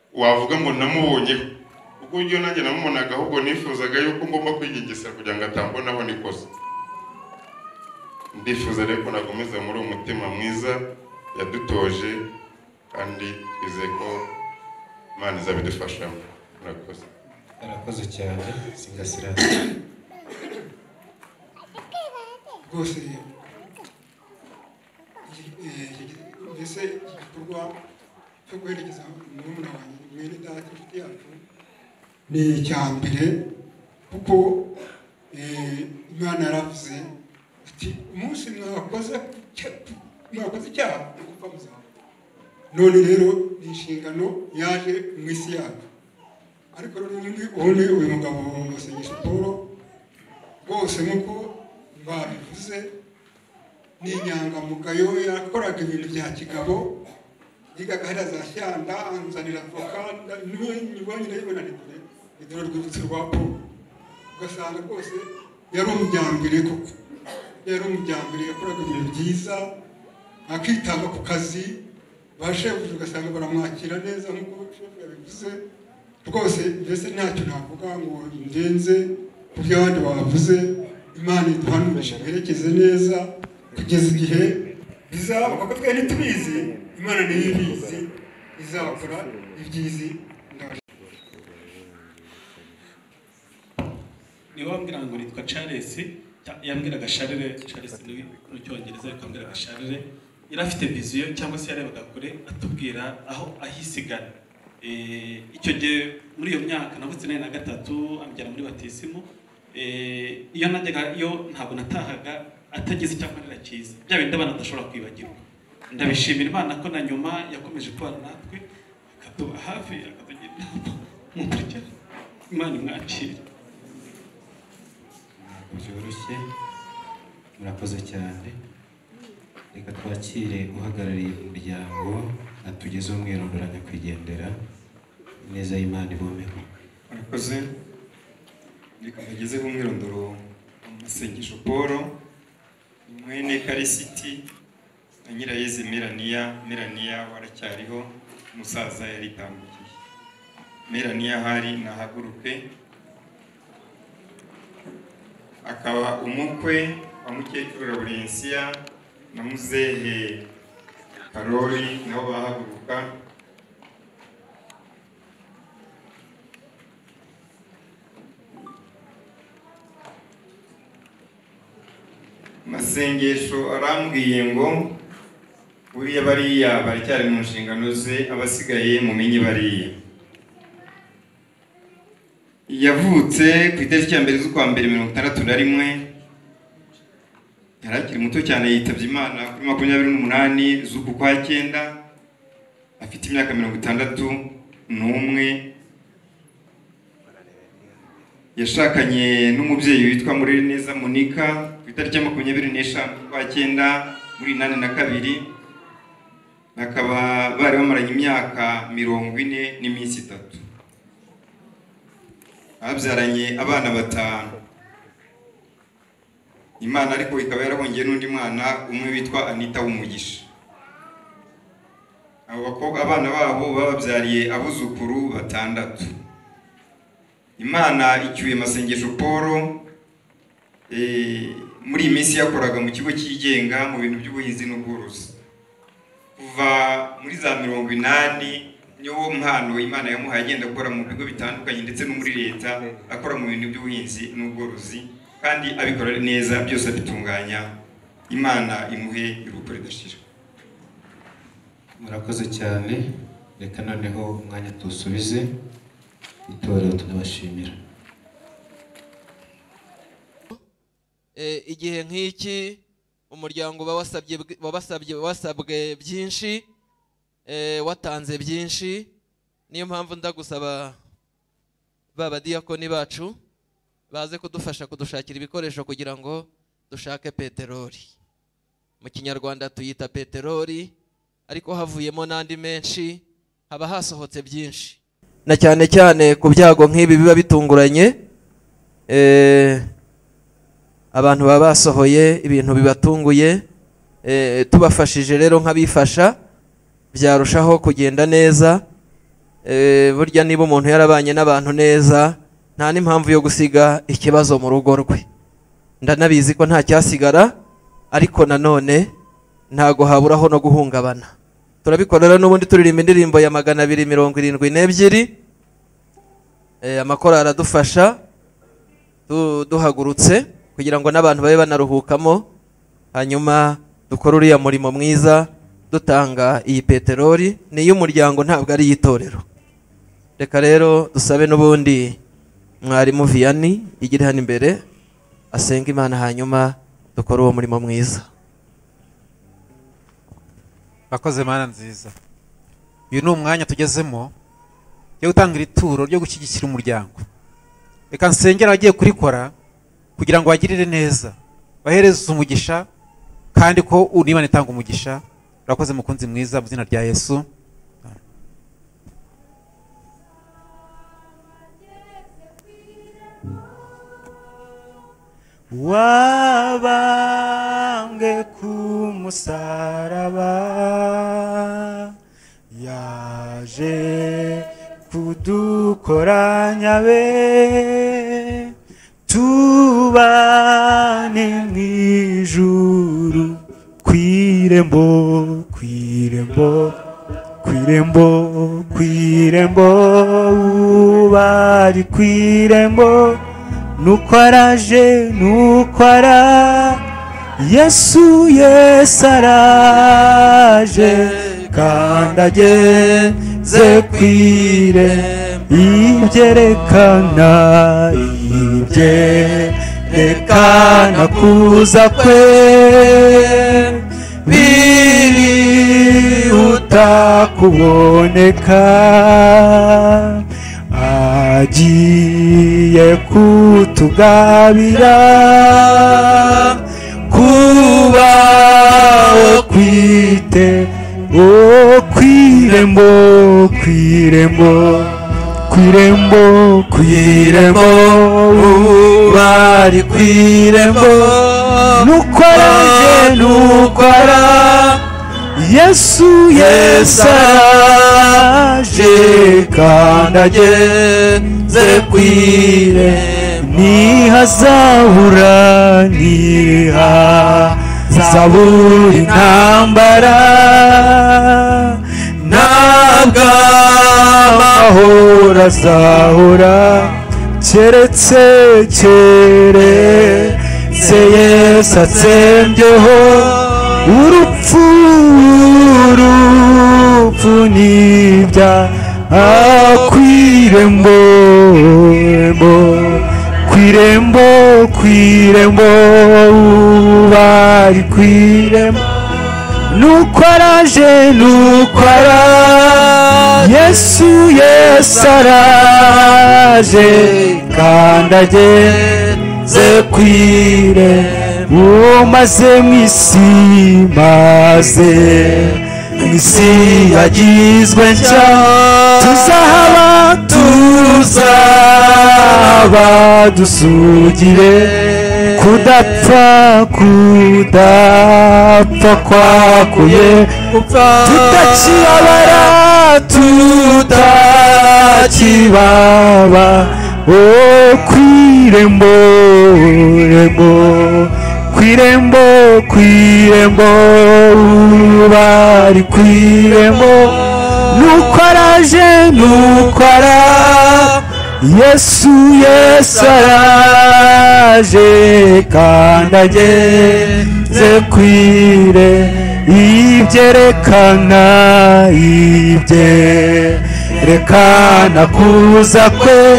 wavuga ngo namubonyeho kuko iyo nanjye namubonaga ahubwo nifuzaga yuko ngomba kwigengesera kugira ngo atambonaho n'ikosa ndifuza rero ko nakomeza muri uwo mutima mwiza yadutoje kandi twizeye ko imana izabidufashamo murakoze arakoze cyane singasirasi rwose iki- eh, iki- mbese iki gikorwa cyo guherekeza murumuna wanjye mwene data inshuti yacu ni icya mbere kuko eh, imana yaravuze ati umunsi mwakoze icya- mwakoze icyaha ni ugupfa muzapfa none rero ni inshingano yaje mu isi yacu ariko rero ubundi ubundi uyu mugabo musengesha paul rwose nk'uko babivuze ni inyangamugayo yakoraga ibintu bya kigabo yigaga ahera za shyanda anzanira avoka nda- niwe niwe nyine yibona ni dore ni dore urwibutso rwa paul ugasanga rwose yari umujyambere koko yari umujyambere yakoraga ibintu byiza akitanga ku kazi ba shebuja ugasanga baramwakira neza nk'uko shefu yabivuze rwose mbese ntacyo navuga ngo ndenze ku byo abandi bavuze imana iduhanurisha twerekeze neza kugeza igihe bizaba kuko twari tubizi imana niyo ibizi izakora ibyizi niwe wambwira ngo nitwa charles ya- yambwiraga sharire charles ni mu cyongereza ariko yambwiraga sharire yari afite viziyo cyangwa se yarebaga kure atubwira aho ahisigara Eh, icyo gihe muri iyo myaka navutse nari na gatatu amujyana muri batisimu Eh, iyo najyaga iyo ntabwo natahaga atagize icyo akorera cyiza bya bindi abana badashobora kwibagirwa ndabishimira imana ko na nyuma yakomeje kubana natwe akatuba hafi akatugira inama mu buryo imana imwakira ntabwo byoroshye murakoze cyane reka twakire uhagarariye umuryango atugezeho umwirondora nyakwigendera ineza y'imana ibomeho murakoze reka mbagezeho umwirondoro amasengesho paul mwene karisiti na nyirayezi melania melania waracyariho umusaza yaritambukiye melania hari nahaguruke akaba umukwe wa mukecuru laburensiya na muzehe karori nabo bahaguruka amasengesho arambwiye ngo buriya bariya baracyari mu nshingano ze abasigaye mumenye bariya yavutse ku itariki ya mbere z'ukwa mbere mirongo itandatu na rimwe yari akiri muto cyane yitabye imana kuri makumyabiri n'umunani z'uku kwa cyenda afite imyaka mirongo itandatu n'umwe yashakanye n'umubyeyi witwa Mureneza Monika ku itariki ya makumyabiri n'eshanu z'ukwa cyenda muri inani na kabiri bakaba bari bamaranye imyaka mirongo ine n'iminsi itatu babyaranye abana batanu imana ariko ikaba yarahongeye n'undi mwana umwe witwa anita w'umugisha abo bakobwa abana babo bababyariye abuzukuru batandatu imana icyuye amasengesho paul eh, muri iyi minsi yakoraga mu kigo cyigenga mu bintu by'ubuhinzi n'ubworozi kuva muri za mirongo inani niwo mpano imana yamuhaye agenda akora mu bigo bitandukanye ndetse no muri leta akora mu bintu by'ubuhinzi n'ubworozi kandi abikora neza byose abitunganya imana imuhe iruhuko ridashira murakoze cyane reka noneho umwanya tuwusubize itorero tunabashimira Eh, igihe nk'iki umuryango uba wasabye bwi- wabasabye wasabwe byinshi eh, watanze byinshi niyo mpamvu ndagusaba ba badiyakoni bacu baze kudufasha kudushakira ibikoresho kugira ngo dushake peteroli mu kinyarwanda tuyita peteroli ariko havuyemo n'andi menshi haba hasohotse byinshi na cyane cyane ku byago nk'ibi biba bitunguranye eh, abantu baba basohoye ibintu bibatunguye eh, tubafashije rero nk'abifasha byarushaho kugenda neza Eh, burya niba umuntu yarabanye n'abantu neza nta n'impamvu yo gusiga ikibazo mu rugo rwe ndanabizi ko nta cyasigara ariko nanone ntago haburaho no guhungabana turabikora rero n'ubundi turirimba indirimbo ya magana abiri mirongo irindwi n'ebyiri Eh, amakorali adufasha du- duhagurutse kugira ngo n'abantu babe banaruhukamo hanyuma dukore uriya murimo mwiza dutanga iyi peteroli ni iy'umuryango ntabwo ari iy'itorero reka rero dusabe n'ubundi mwarimu viyani igiri hano imbere asenga imana hanyuma dukore uwo murimo mwiza bakoze mana nziza uyu ni umwanya tugezemo yo gutangira ituro ryo gushyigikira umuryango reka nsengera abagiye kurikora kugira ngo bagirire neza bahereze umugisha kandi ko unibana itanga umugisha urakoze mukunzi mwiza mu izina rya yesu wabambwe ku musaraba yaje kudukoranya be tubane mu ijuru kw'irembo kw'irembo kw'irembo kw'irembo uba ari kw'irembo nuko araje nuko ara yesu yesu araje kandi ageze ku irembo ibyerekana ibyerekana kuza kwe birihuta kuboneka agiye kutugabira kubaho kwite o kwirembo kwirembo kwirembo kwirembo bari kwirembo nuko araje nuko araje yesu yesu araje kandi ageze kwire ntihazabura ntihazabura intambara ntabwo amahoro azahora keretse keretse yesu atsembyeho urupfu urupfu nibya akwirembo rembo kwirembo kwirembo bari kwirembo nuko araje nuko ara yesu yesu araje kandi ageze kwirembo uwo maze mu isi maze mu isi yagizwe nshya tuzahaba tuzahaba dusugire kudapfa kudapfa kwakuye tutakibabara tutakibaba o kwirembo rembo kwirembo kwirembo bari kwirembo nuko araje nuko ara yesu yesu araje kandi ageze kwire ibyerekana ibyerekana kuza kwe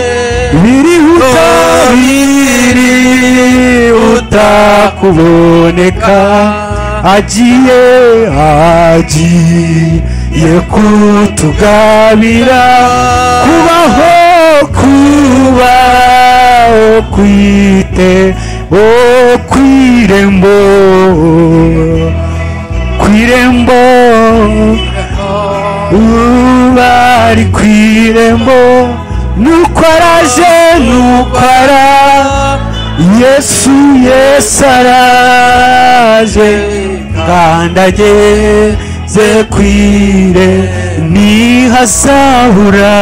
birihuta birihuta kuboneka agiye agiye kutugabira kubaho kubaho kwite o kwirembo kwirembo ubari kwirembo nuko araje nuko ara yesu yesu araje kandi ageze kwire ntihazahura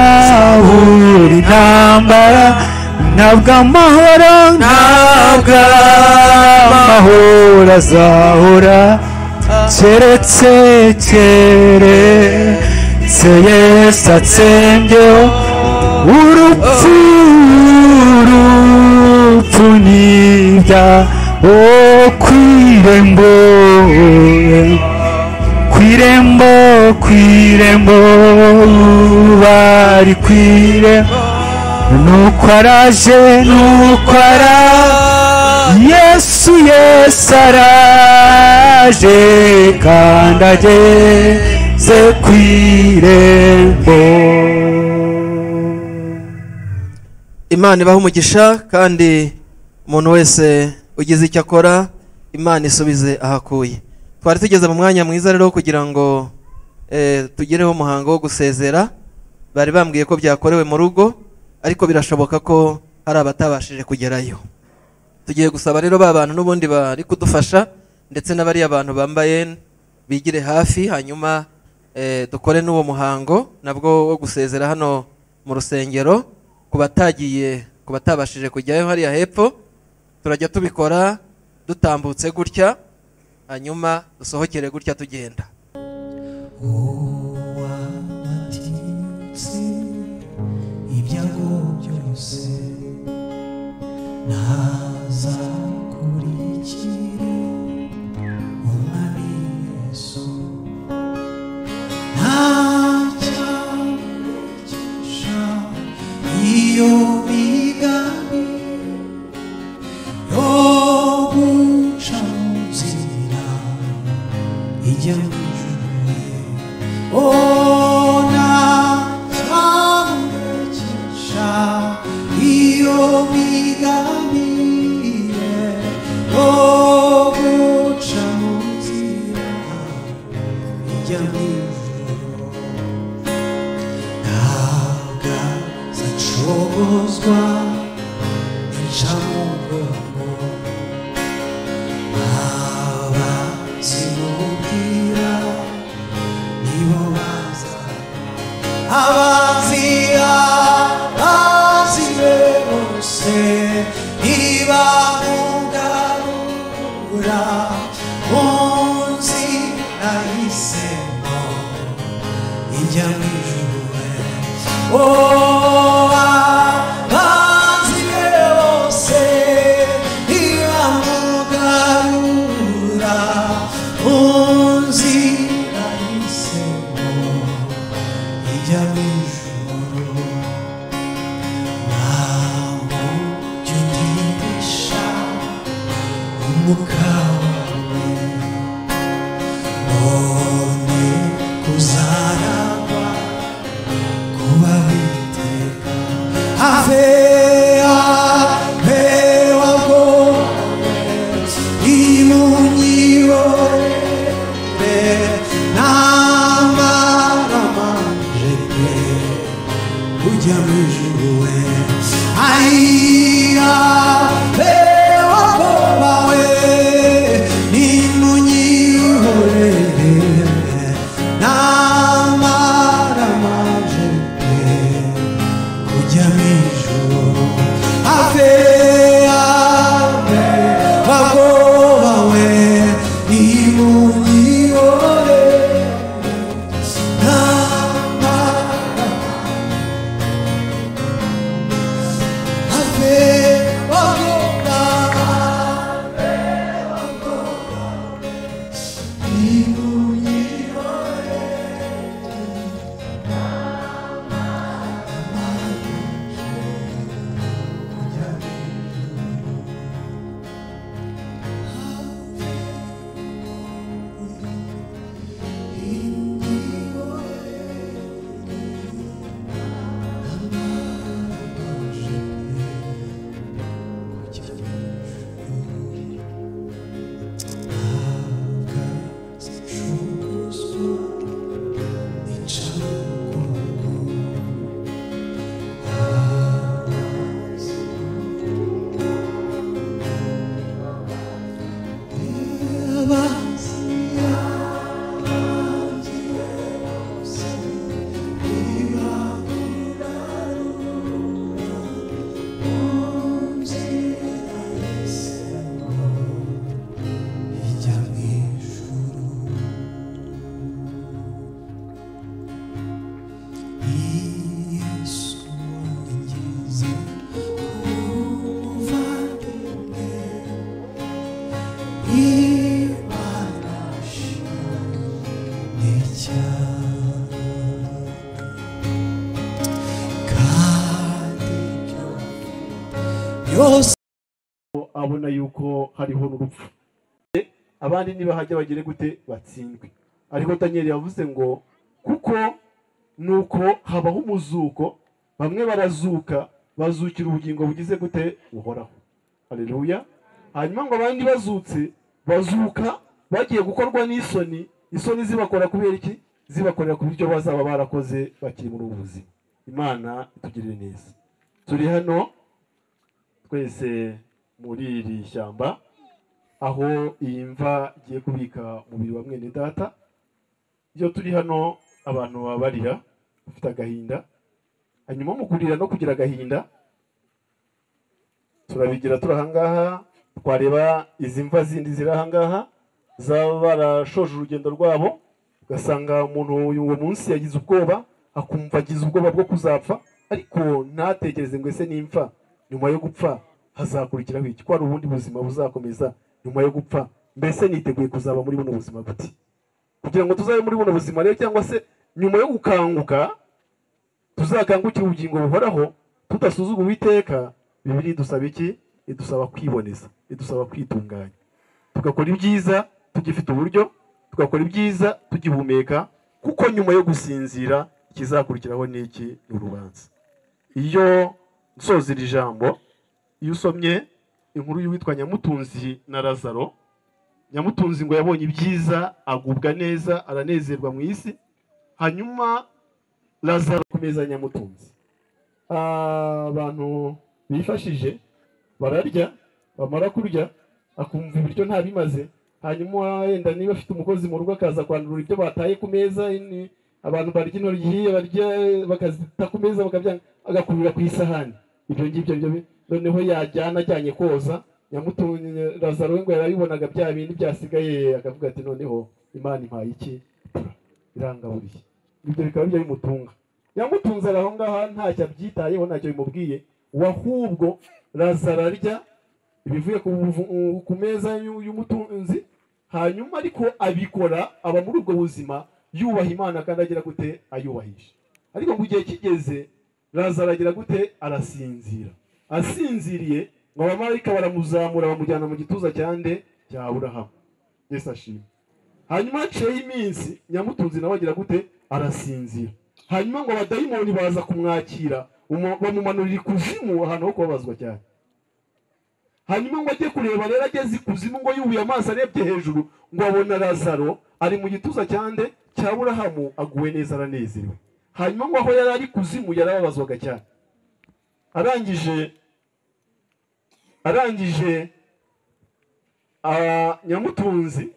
ntihazahura intambara ntabwo amahoro ntabwo amahoro azahora keretse keretse se yesu atsembyeho urupfu urupfu nibya o kwirembo kwirembo kwirembo bari kwirembo nuko araje nuko ara yesu yesu araje kandi ageze ze ku irembo imana ibaha umugisha kandi umuntu wese ugize icyo akora imana isubize ahakuye twari tugeze mu mwanya mwiza rero wo kugira ngo eh, tugireho umuhango wo gusezera bari bambwiye ko byakorewe mu rugo ariko birashoboka ko hari abatabashije kugerayo tugiye gusaba rero ba bantu n'ubundi bari kudufasha ndetse n'abari abantu bambaye bigire hafi hanyuma eh, dukore n'uwo muhango nabwo wo gusezera hano mu rusengero ku batagiye ku batabashije kujyayo hariya hepfo turajya tubikora dutambutse gutya hanyuma dusohokere gutya tugenda ibyago byose naza nkurikire umwami yesu nta cyamurekesha iyo migambi yo guca mu nzira ijya mu ijuru o nta cyamurekesha iyo migambi ye yo guca mu nzira ijya mu ijuru ntabwo zacogozwa incamugongo aba zimubwira nibo baza abazira bazire bose ntibamugarura mu nzi nahisemo ijya mu ijuru Oh, abazi bose ntibamugarura mu nzira y'isemo ijya mu ijuru. Nta mucyo utihisha umwuka wawe, none kuzaragwa kuba witeka have have wago imunyibore namaramanje pe ujya mu ijuru we aiya be wago bawe nimunyihorere namaramanje kujya mu ijuru ave ave bagoba we nimunyihore nama ave bagoba nimunyihore yose abona yuko hariho n'urupfu abandi nibahajya bagire gute batsindwe ariko daniel yavuze ngo kuko nuko habaho umuzuko bamwe barazuka bazukira ubugingo bugize gute buhoraho haleluya hanyuma ngo abandi bazutse bazuka bagiye gukorwa n'isoni isoni zibakora kubera iki zibakorera ku buryo bazaba barakoze bakiri muri ubu buzima imana itugirire neza turi hano twese muri iri shyamba aho iyi mva igiye kubika umubiri wa mwene data iyo turi hano abantu baba barira bafite agahinda hanyuma mu kurira no kugira agahinda turabigira turi ahangaha twareba izi mva zindi ziri ahangaha zaba barashoje urugendo rwabo ugasanga umuntu uyu uwo munsi yagize ubwoba akumva agize ubwoba bwo kuzapfa ariko ntatekereze ngo ese nimfa nyuma yo gupfa hazakurikiraho iki ko hari ubundi buzima buzakomeza nyuma yo gupfa mbese niteguye kuzaba muri buno buzima gute kugira ngo tuzabe muri buno buzima rero cyangwa se nyuma yo gukanguka tuzakangukire ubugingo buhoraho tudasuzugura uwiteka bibiri idusaba iki idusaba kwiboneza idusaba kwitunganya tugakora ibyiza tugifite uburyo tugakora ibyiza tugihumeka kuko nyuma yo gusinzira ikizakurikiraho ni iki ni urubanza iyo nsoza iri jambo iyo usomye inkuru y'uwitwa nyamutunzi na lazaro nyamutunzi ngo yabonye ibyiza agubwa neza aranezerwa mu isi hanyuma lazaro ku meza ya nyamutunzi Ah, abantu bifashije bararya bamara kurya akumva ibiryo ntabimaze hanyuma wenda niba afite umukozi mu rugo akaza kwandurura ibyo bataye ku meza ni- abantu barya intoryi hiye barya bakazita ku meza bakabyanga agakurira ku isahani ibyo ngibyo byo bi- noneho yajyana ajyanye koza nyamutunye lazaro we ngo yarabibonaga bya bindi byasigaye akavuga ati noneho imana impaye iki irangaburiye ibyo bikaba bijya bimutunga yamutunze ari aho ngaho ntacyo abyitayeho ntacyo bimubwiye we ahubwo lazaro arya ibivuye ku buvu- ku meza y'u- y'umutunzi hanyuma ariko abikora aba muri ubwo buzima yubaha imana kandi agira gute ayubahisha ariko mu gihe kigeze lazaro agira gute arasinzira asinziriye ngo abamarayika baramuzamura bamujyana mu gituza cya nde cya aburahamu yesu ashimwe hanyuma haciyeho iminsi nyamutunzi nawe agira gute arasinzira hanyuma ngo abadayimoni baza kumwakira umu- bamumanurira ikuzimu ahantu ho kubabazwa cyane hanyuma ngo ajye kureba rero ageze ikuzimu ngo yubuye amaso arebye hejuru ngo abona lazaro ari mu gituza cyande cya burahamu aguwe neza aranezerewe hanyuma ngo aho yari ari ikuzimu yarababazwaga cyane arangije arangije ah, nyamutunzi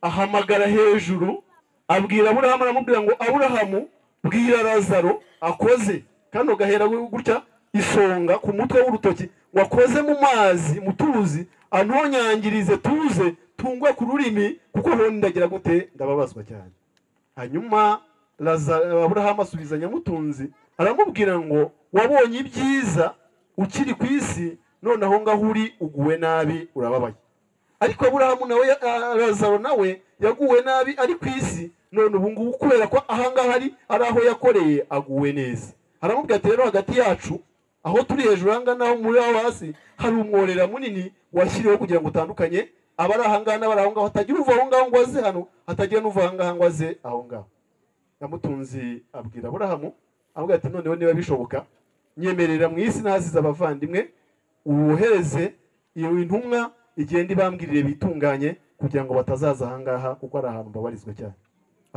ahamagara hejuru abwira aburahamu aramubwira ngo aburahamu bwira lazaro akoze kano gahera we gutya isonga ku mutwe w'urutoki ngo akoze mu mazi mu tuzi anonyangirize tuze tungwe ku rurimi kuko honi ndagira gute ndababazwa cyane hanyuma Lazaro- aburahamu asubiza nyamutunzi aramubwira ngo wabonye ibyiza ukiri ku isi none aho ngaho uri uguwe nabi urababaye ariko aburahamu nawe ah, lazaro nawe yaguwe nabi ari ku isi none ubu ngubu kubera ko aha ngaha ari ari aho yakoreye aguwe neza aramubwira ati rero hagati yacu aho turi hejuru aha ngaha naho muri aho hasi hari umworera munini washyiriweho kugira ngo utandukanye abari aha ngaha n'abari aho ngaho hatagira uva aho ngaho ngo aze hano hatagira n'uva aha ngaha ngo aze aho ngaho yamutunzi abwira aburahamu avuga ati noneho niba bishoboka nyemerera mu isi ntahasize abavandimwe wohereze iyo intumwa igenda ibambwirire bitunganye kugira ngo batazaza aha ngaha kuko ari ahantu babarizwa cyane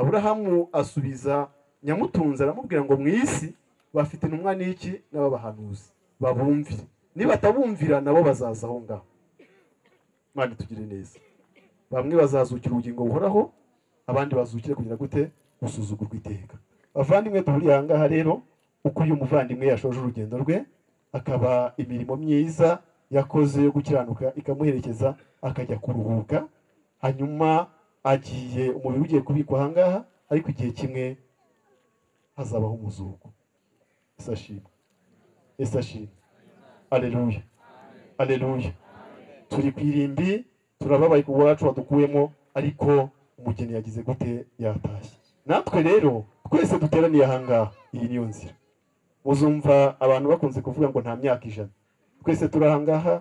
aburahamu asubiza nyamutunzi aramubwira ngo mu isi bafite intumwa n'iki n'ababahanuzi babumvire nibatabumvira nabo bazaza aho ngaho mwana tugire neza bamwe bazazukira ubugingo buhoraho abandi bazukire kugira gute gusuzugurwa iteka bavandimwe duhuriye aha ngaha rero uko uyu muvandimwe yashoje urugendo rwe akaba imirimo myiza yakoze yo gukiranuka ikamuherekeza akajya kuruhuka hanyuma agiye umubiri ugiye kubikwa aha ngaha ariko igihe kimwe hazabaho umuzuko ese ashimwe ese ashimwe aleluya aleluya turi ku irimbi turababaye ku bwacu wadukuyemo ariko umugeni yagize gute yatashye natwe rero twese duteraniye aha ngaha iyi niyo nzira muzumva abantu bakunze kuvuga ngo nta myaka ijana twese turi aha ngaha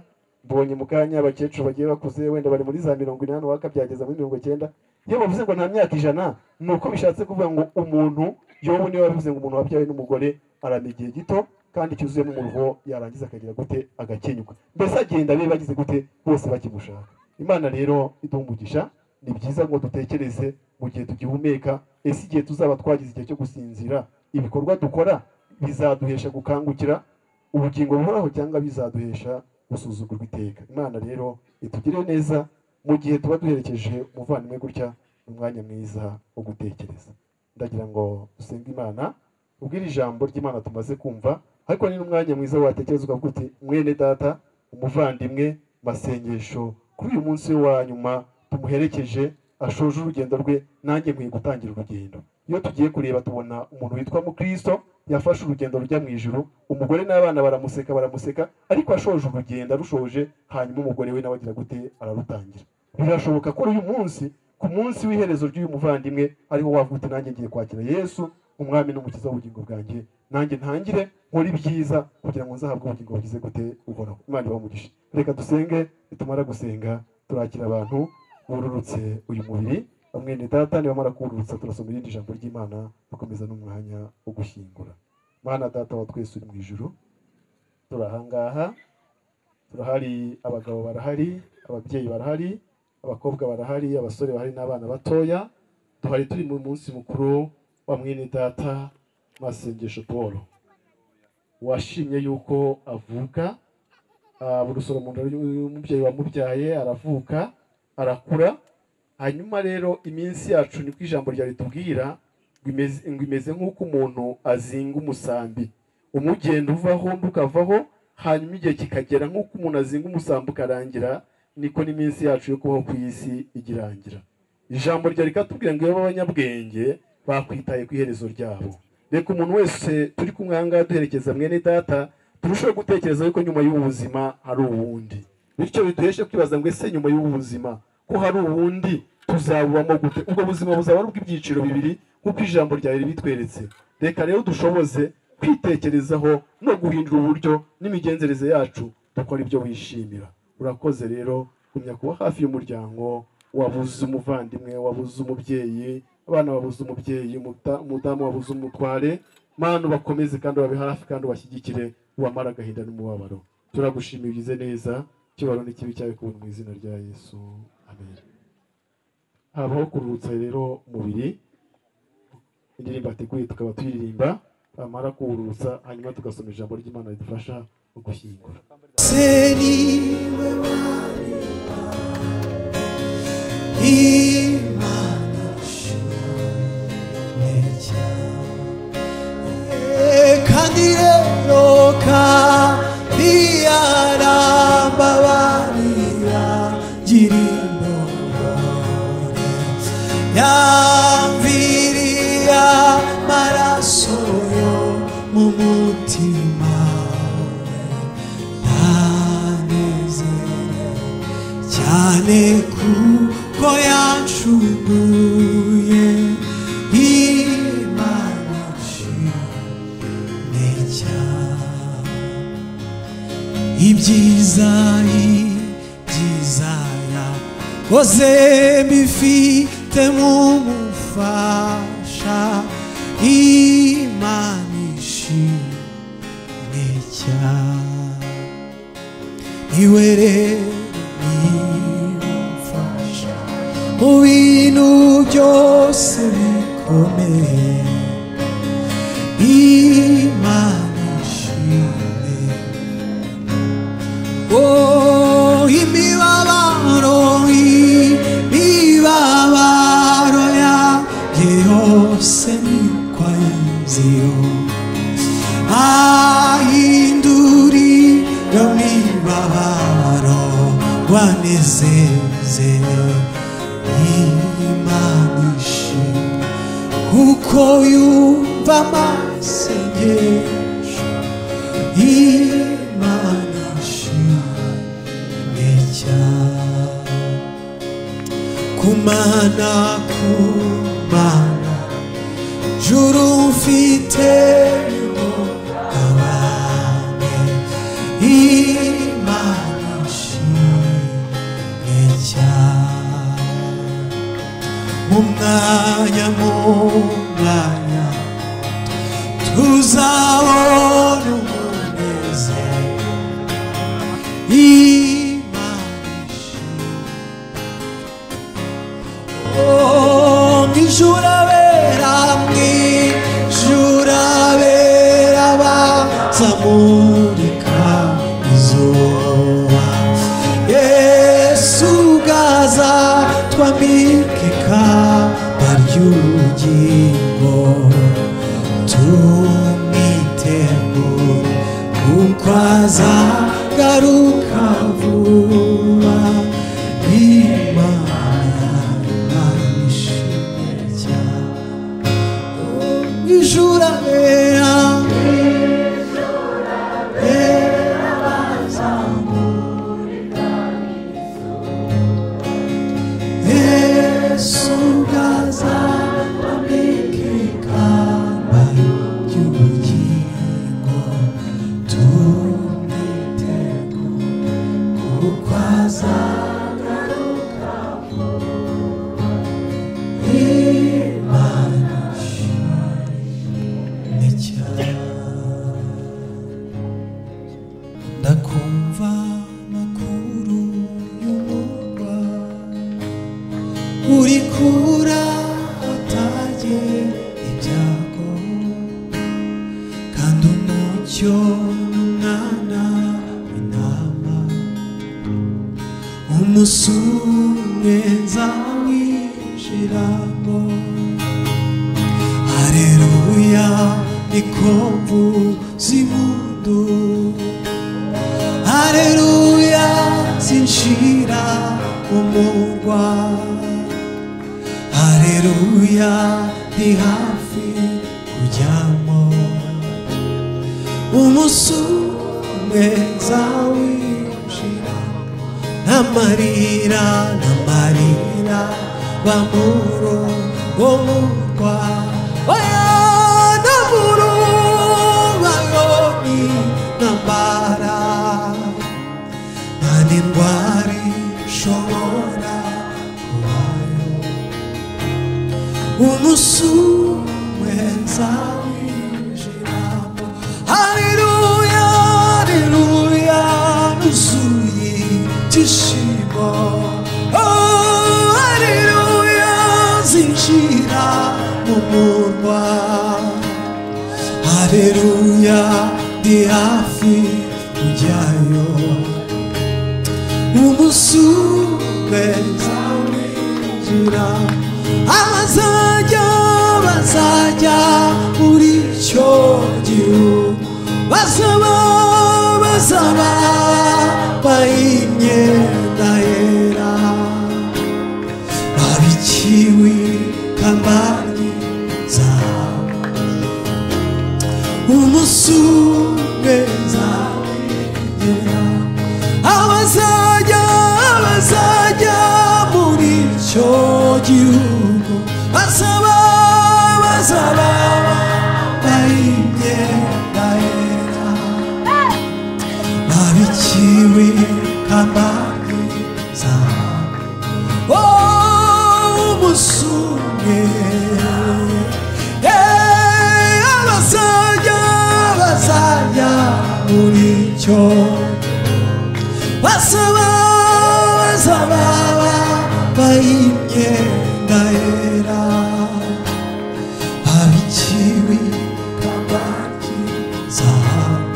mbonye mu kanya abakecuru bagiye bakuze wenda bari muri za mirongo inani uwaka byageza muri mirongo icyenda iyo bavuze ngo nta myaka ijana ni uko bishatse kuvuga ngo umuntu yobu niwe wabivuze ngo umuntu wabyawe n'umugore arama igihe gito kandi cyuzuyemo umuruho yarangiza akagira gute agakenyuka mbese agenda be bagize gute bose bakimushaka imana rero iduha umugisha ni byiza ngo dutekereze mu gihe tugihumeka ese igihe tuzaba twagize igihe cyo gusinzira ibikorwa dukora bizaduhesha gukangukira ubugingo buhoraho cyangwa bizaduhesha gusuzugurwa iteka imana rero itugire neza mu gihe tuba duherekeje umuvandimwe gutya ni umwanya mwiza wo gutekereza ndagira ngo dusenge imana ubwire ijambo ry'imana tumaze kumva ariko ni n'umwanya mwiza watekereza ukavuga uti mwene data umuvandimwe masengesho kuri uyu munsi we wa nyuma tumuherekeje ashoje urugendo rwe nanjye nkwiye gutangira urugendo iyo tugiye kureba tubona umuntu witwa mukristo yafashe urugendo rujya mu ijuru umugore n'abana baramuseka baramuseka ariko ashoje urugendo arushoje hanyuma umugore we nawe agira gute ararutangira birashoboka ko uyu munsi ku munsi w'iherezo ry'uyu muvandimwe ariho wavuga uti nanjye ngiye kwakira yesu umwami n'umukiza w'ubugingo bwanjye nanjye ntangire nkore ibyiza kugira ngo nzahabwe ubugingo bugize gute uhoraho imana ibamugishe reka dusenge nitumara gusenga turakira abantu bururutse uyu mubiri bamwe ni data nibamara kuwururutsa turasoma irindi jambo ry'imana dukomeza n'umwanya wo gushyingura mana data wa twese uri mu ijuru turahangaha turahari abagabo barahari ababyeyi barahari abakobwa barahari abasore bahari n'abana batoya duhari turi mu munsi mukuru wa mwene data masengesho paul washimye yuko avuka ah, burusoro mu nda y'umubyeyi wamubyaye aravuka arakura hanyuma rero iminsi yacu niko ijambo rya ritubwira ngo imeze- ngo imeze nk'uko umuntu azinga umusambi umugenda uvaho undi ukavaho hanyuma igihe kikagera nk'uko umuntu azinga umusambi ukarangira niko n'iminsi yacu yo kubaho ku isi igirangira ijambo rya rikatubwira ngo iyo b'abanyabwenge bakwitaye ku iherezo ryabo reka umuntu wese turi kumwe aha ngaha duherekeza mwene data turusheho gutekereza yuko nyuma y'ubu buzima hari ubundi bityo bituheshe kwibaza ngo ese nyuma y'ubu buzima ko hari ubundi tuzabubamo gute ubwo buzima buzaba ari ubw'ibyiciro bibiri nk'uko ijambo ryawe ribitweretse reka rero dushoboze kwitekerezaho no guhindura uburyo n'imigenzereze yacu dukora ibyo wishimira urakoze rero gumya kuba hafi y'umuryango wabuze umuvandimwe wabuze umubyeyi abana babuze umubyeyi umuta- umudamu wabuze umutware mana ubakomeze kandi ubabe hafi kandi ubashyigikire ubamare agahinda n'umubabaro turagushimira ugize neza ikibaro n'ikibi cyawe kubona mu izina rya yesu amen habaho kuruhutsa rero umubiri indirimbo ateguye tukaba tuyiririmba bamara kuwurutsa hanyuma tugasoma ijambo ry'imana ridufasha mu gushyingura Candidero Kadiara Babaria Girimbo Yaviria Marasoyo Mumutima Nanezere Cyane kuko yancuguye Imana ibyiza ibyiza yakoze bifite mu mufasha imana ishimwe cyane iwe rero nimfasha mu bintu byose bikomeye imana ishimwe Oh, imibabaro, imibabaro yanjye yose nikwa Yezu. Ahindurira imibabaro, wanezezere Imana ishimwe, kuko yumva amasengesho Imana ishimwe cyane kumana kumana juru mfite abane imana ishimwe cyane mu mwanya mu mwanya tuzabona umunezero zamurika izuba yesu gaza twambike ikamba ry'ubugingo tumwitegure kuko azagaruka vuba imana ishimwe cyane ndakumva amakuru y'umurwa uri kura atage ibyago kandi umucyo n'umwana w'intama umunsi umwe nzamwinjiramo hareruya niko mvuza impundu Haleluya zinshira umurwa Haleluya ndi hafi kujyamo Umunsi umwe nzawinjira N'amarira n'amarira bamuro umurwa Oya namuro bayoni nambara nta ndwara ishobora kubayo umunsi umwe nzawinjiramo haleluya haleluya nuzuye ibyishimo Oh, haleluya zinjira mu murwa haleluya ndi hafi kujyayo umusume nzawinjira abazajya bazajya muri icyo gihugu basaba basaba bayimyenda yera babikiwe kamari zabo umusume nzawinjira abazajya abazajya muri icyo gihugu basaba basaba bayimyenda yera babikiwe kamari zabo Oh, umusumwe Eh, abazajya abazajya muri icyo basaba basaba bayimyenda yera babikiwe kabaki zahabu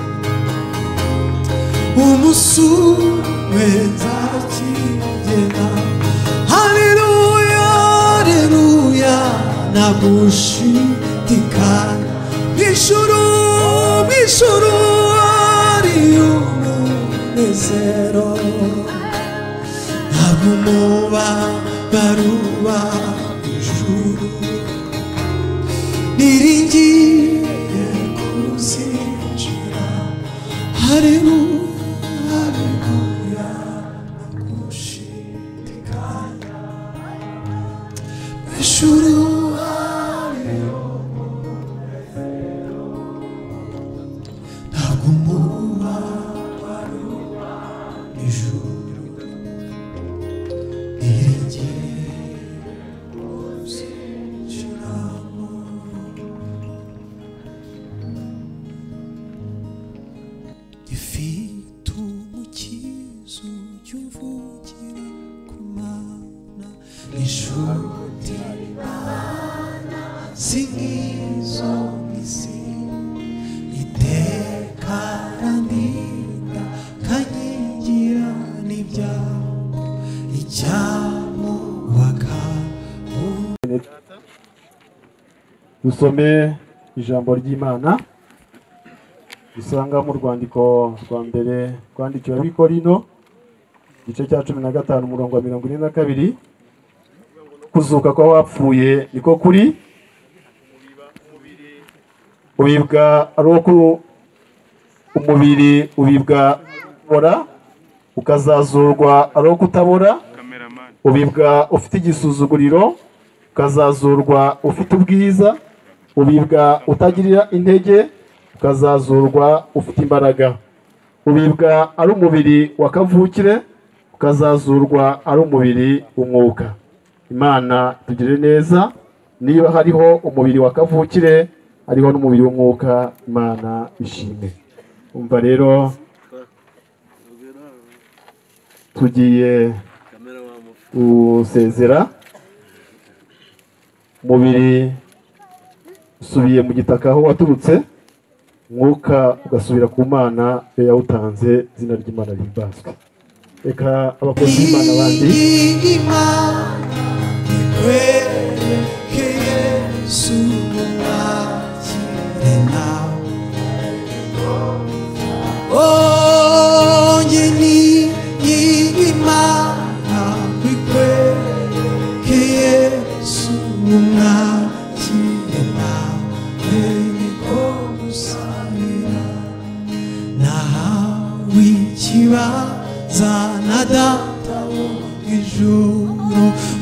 umunsi umwe nzakigera haleluya haleluya nagushidikanya mw'ijuru mw'ijuru hariyo umunezero ntabwo umuba baruba ijuru niringiye kuzinjira harimo haleluya nagushidikanya ijuru hariyo umunezero ntabwo umuba Ifite umukizo cy'umvugire ku mana inshuti si nk'izo mu isi iteka randinda kanyigira n'ibyago icyamubaka dusome ijambo ry'imana dusanga mu rwandiko rwa mbere rwandikiwe abikorino igice cya cumi na gatanu umurongo wa mirongo ine na kabiri kuzuka kwa wapfuye niko kuri ubibwa ari uko umubiri ubibwa ubora ukazazurwa ari uko utabora ubibwa ufite igisuzuguriro ukazazurwa ufite ubwiza ubibwa utagirira intege ukazazurwa ufite imbaraga ubibwa ari umubiri wa kavukire ukazazurwa ari umubiri w'umwuka imana tugire neza niba hariho umubiri wa kavukire hariho n'umubiri w'umwuka imana ishime umva rero tugiye gusezera umubiri usubiye mu gitaka aho waturutse umwuka ugasubira ku mana iyo yawutanze izina ry'imana rihimbazwe reka abakozi b'imana bandi Zana data ijuru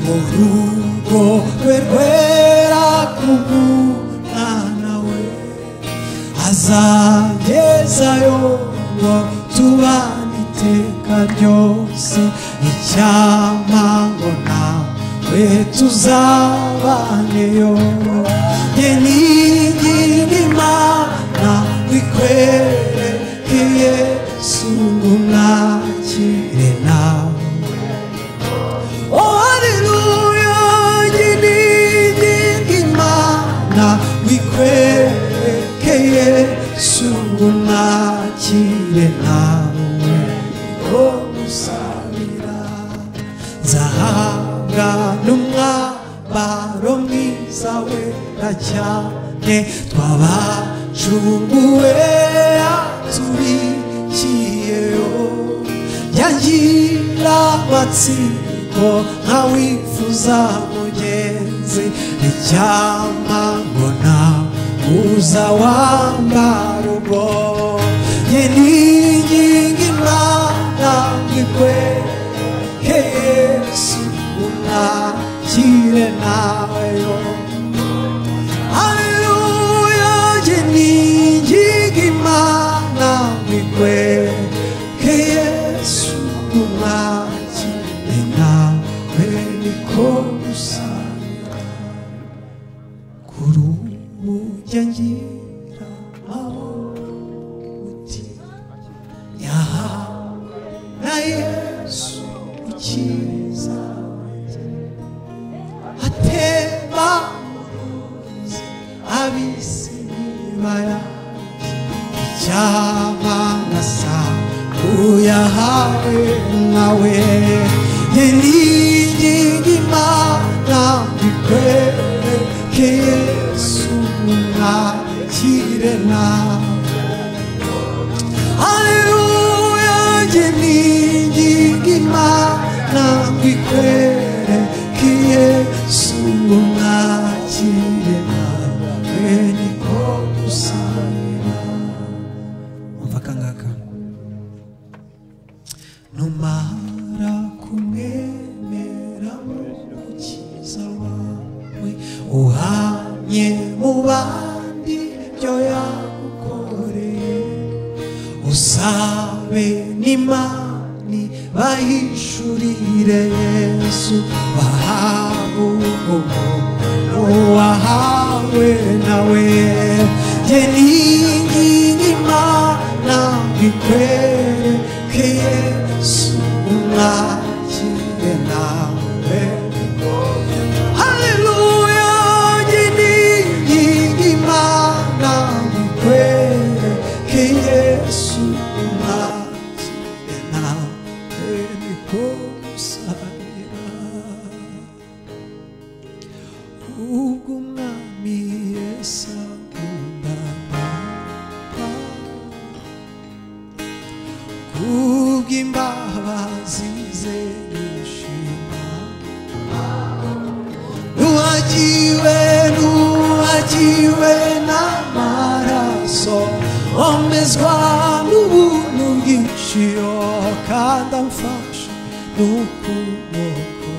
mu rugo rwe rwera kubunana we azagezayo ngo tubane iteka ryose icyama ngo nawe tuzabaneyo nge n'ingingi imana ikwerekeye sungu mwakire nawe Oh hallelujah, nginingi imana wikwerekeye sungu nakire nawe ko musabira nzahabwa n'umwambaro mwiza wera cyane twabacunguwe atubikiyeyo yagira amatsiko nkawifuza mugenzi icyama ngo nawe uza wambara ubwo ye n'inkingi imana ngikwereke yesu unakire nayo haleluya ye n'inkingi imana ngikwereke yesu unakire nawe niko usanga kuri ubu jya ngira amahoro uti yahawe na yesu ukiza atema uruzi abisi nibaya icyaba na saa uyahawe nawe ye n'ingingi imana ikwereke yesu nakire nawe haleluya nge n'ingingi imana ikwereke yesu nakire nawe niko gusangira umva akangaka numara kumwemera mukiza wawe uhanye mu bandi byo yagukoreye usabe n'imani bahishurire yesu bahabugubwo n'uwahawe nawe ye n'ingingi imana ikwereke yesu umwakire nawe haleluya n'ingingi imana ikwereke yesu umwakire nawe niko usabira ubwo umwami yesu akunda papa kubw'imbabazi ze yishima nuwagiwe nuwagiwe n'amaraso omezwa n'ubuntu bw'iciro kandi amfashe n'ukuboko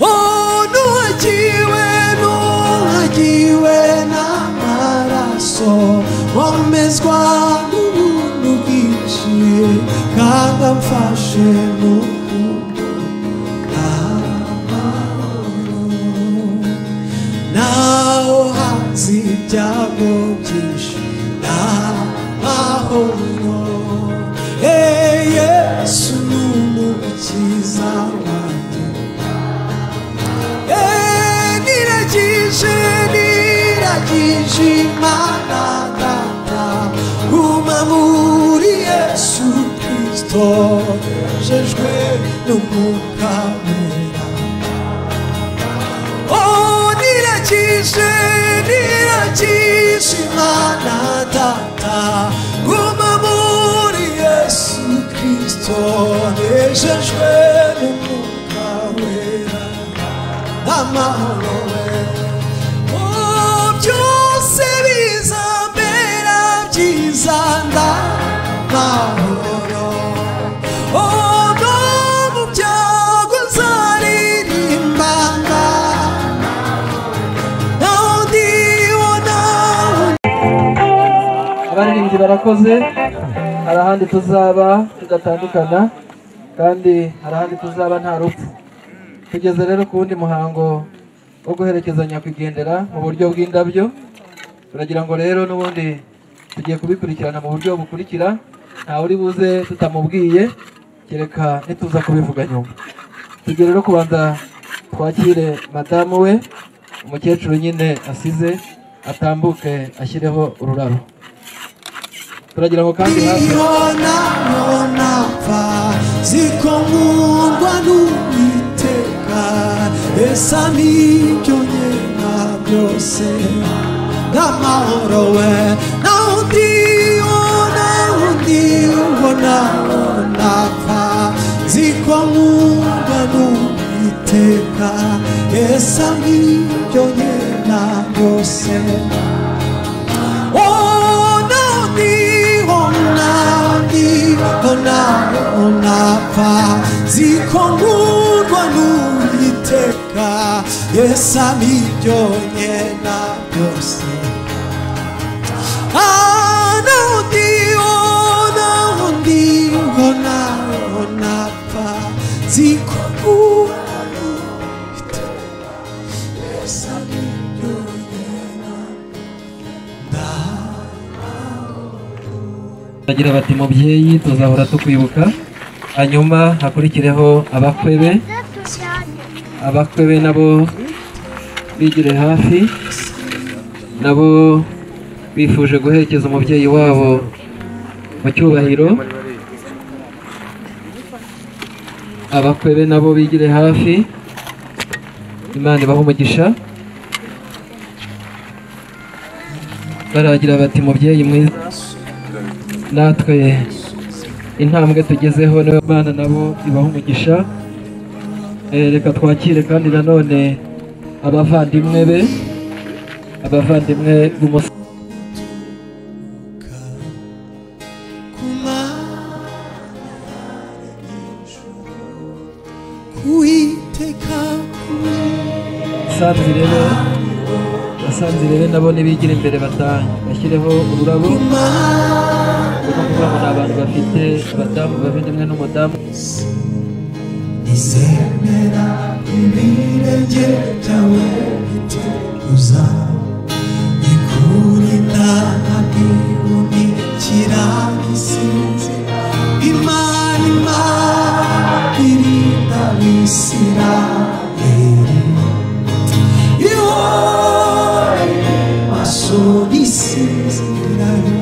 Oh, nuhagiwe, nuhagiwe n'amaraso, wamezwa n'ubuntu bwinshi, kandi kandi amfashe ni urukundo naho hanze ibyago byinshi n'amahoro Eh, yesu ni umukiza wanjye Eh, niragije niragije imana data guma muri yesu kirisito jejwe n'umwuka wera Oh, niragije niragije imana data guma muri yesu kirisito nejejwe n'umwuka wera amahoro wera Oh, byose bizambera byiza ndamahoro Oh, no mu byago uzaririmba ndamahoro ndibona abaririmbyi barakoze hari ahandi tuzaba tugatandukana kandi hari ahandi tuzaba nta rupfu tugeze rero ku wundi muhango wo guherekezanya nyakwigendera mu buryo bw'indabyo turagira ngo rero n'ubundi tugiye kubikurikirana mu buryo bukurikira ntawe uri buze tutamubwiye kereka nituza kubivuga nyuma tugiye rero kubanza twakire madamu we umukecuru nyine asize atambuke ashyireho ururabo turagira ngo kandi hafi Mbona nonapfa ziko nkundwa n'uwiteka esa nibyo nyena byose n'amahoro we naho undi ubona undi ubona nonapfa ziko nkundwa n'uwiteka esa nibyo nyena byose onapa zikongurwa n'uwiteka yesu abiryonye na byose nawundi ona undi ona onapa zikongurwa n'uwiteka yesu abiryonye bagira bati mubyeyi tuzahora tukwibuka hanyuma hakurikireho abakwe be abakwe be nabo bigire hafi nabo bifuje guherekeza umubyeyi wabo mu cyubahiro abakwe be nabo bigire hafi imana ibahe umugisha baragira bati mubyeyi mwiza natwe intambwe tugezeho niwe bana nabo ibaha umugisha Eh, reka twakire kandi nanone abavandimwe be abavandimwe b'umusore kuwiteka basanzire be basanzire be nabo nibigire imbere batange bashyireho ururabo Ni ukuvuga ngo ni abantu bafite abadamu bavandimwe n'umudamu izemera ibirenge byawe biteguza ikurinda ntaguhumikira isinzi imana imana irinda abisirayeli ihore maso isinzirayo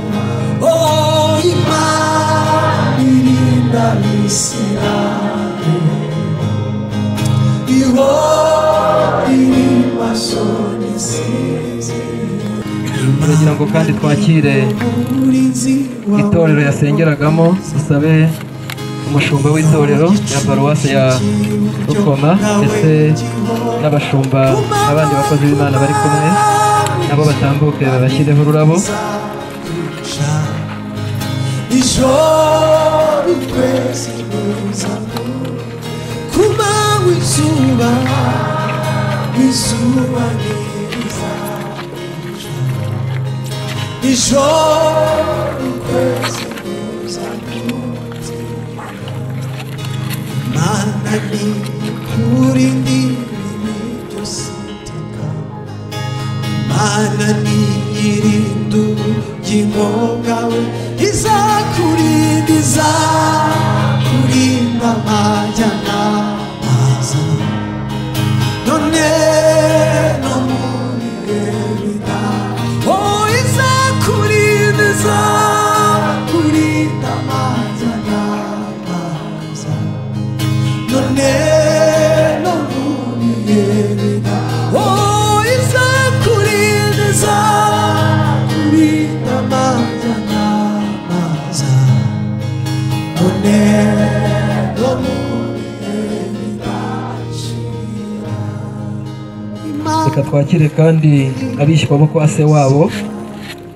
oh imana irinda abisirayeli turagira ngo kandi twakire itorero yasengeragamo dusabe umushumba w'itorero ya paruwasi ya rukoma ndetse n'abashumba n'abandi bakozi b'imana bari kumwe nabo batambuke babashyireho ururabo ijoro twese tuzamo kumanywa izuba izuba neza ijoro twese tuzamo nani kuri ndi ibintu byose iteka mana ni nyir'indu y'ingoga we izakurinda izakurinda amajyana aza none no muri ebida o izakurinda izakurinda amajyana aza none no muri ebida o izakurinda izakurinda amajyana aza none no muri ebida reka twakire kandi abishyirwa bo kwa se wabo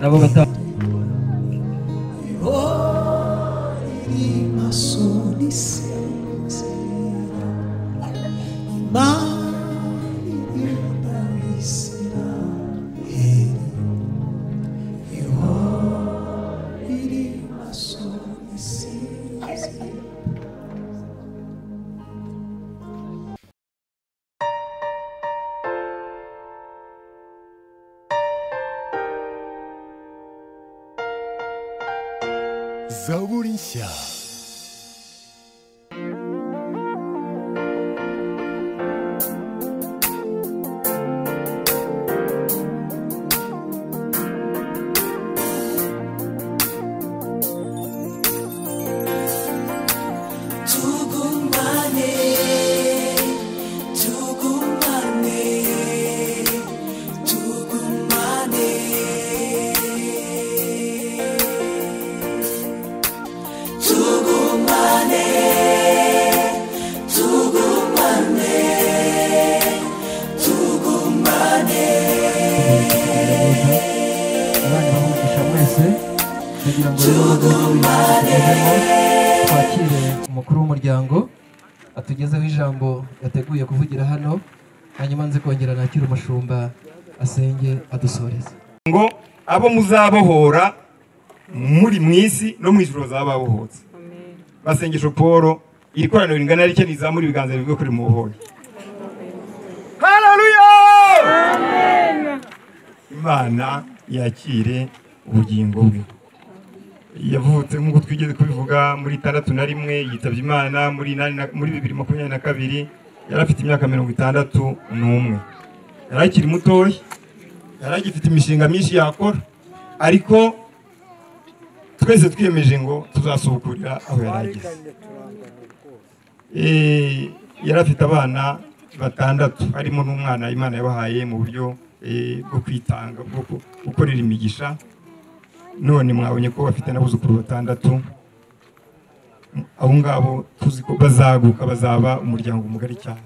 nabo batanga zaburi nshya Tugumane, tugumane, tugumane. Tugumane, tugumane, tugumane. abana bamugisha mwese kugira ngo rero tugumane twakire umukuru w'umuryango atugezeho ijambo yateguye kuvugira hano hanyuma nze kongera nakire umushumba asenge adusoreze ngo abo muzabohora muri mu isi no mu ijoro zaba babohotse basengesho paul iri koraniro ringana rike rizamura ibiganza bivuga kuri mu buhoro haleluya imana yakire ubugingo bwe yavutse nk'uko twigeze kubivuga muri itandatu na rimwe yitabye imana muri inani na- muri bibiri makumyabiri na kabiri yari afite imyaka mirongo itandatu n'umwe yari akiri mutoya yari agifite imishinga myinshi yakora ariko twese twiyemeje ngo tuzasubukurira aho yari ageze Eh, yari afite abana batandatu harimo n'umwana imana yabahaye mu buryo eh, bwo kwitanga bwo ku- gukorera imigisha none mwabonye ko bafite n'abuzukuru batandatu abo ngabo tuzi ko bazaguka bazaba umuryango mugari cyane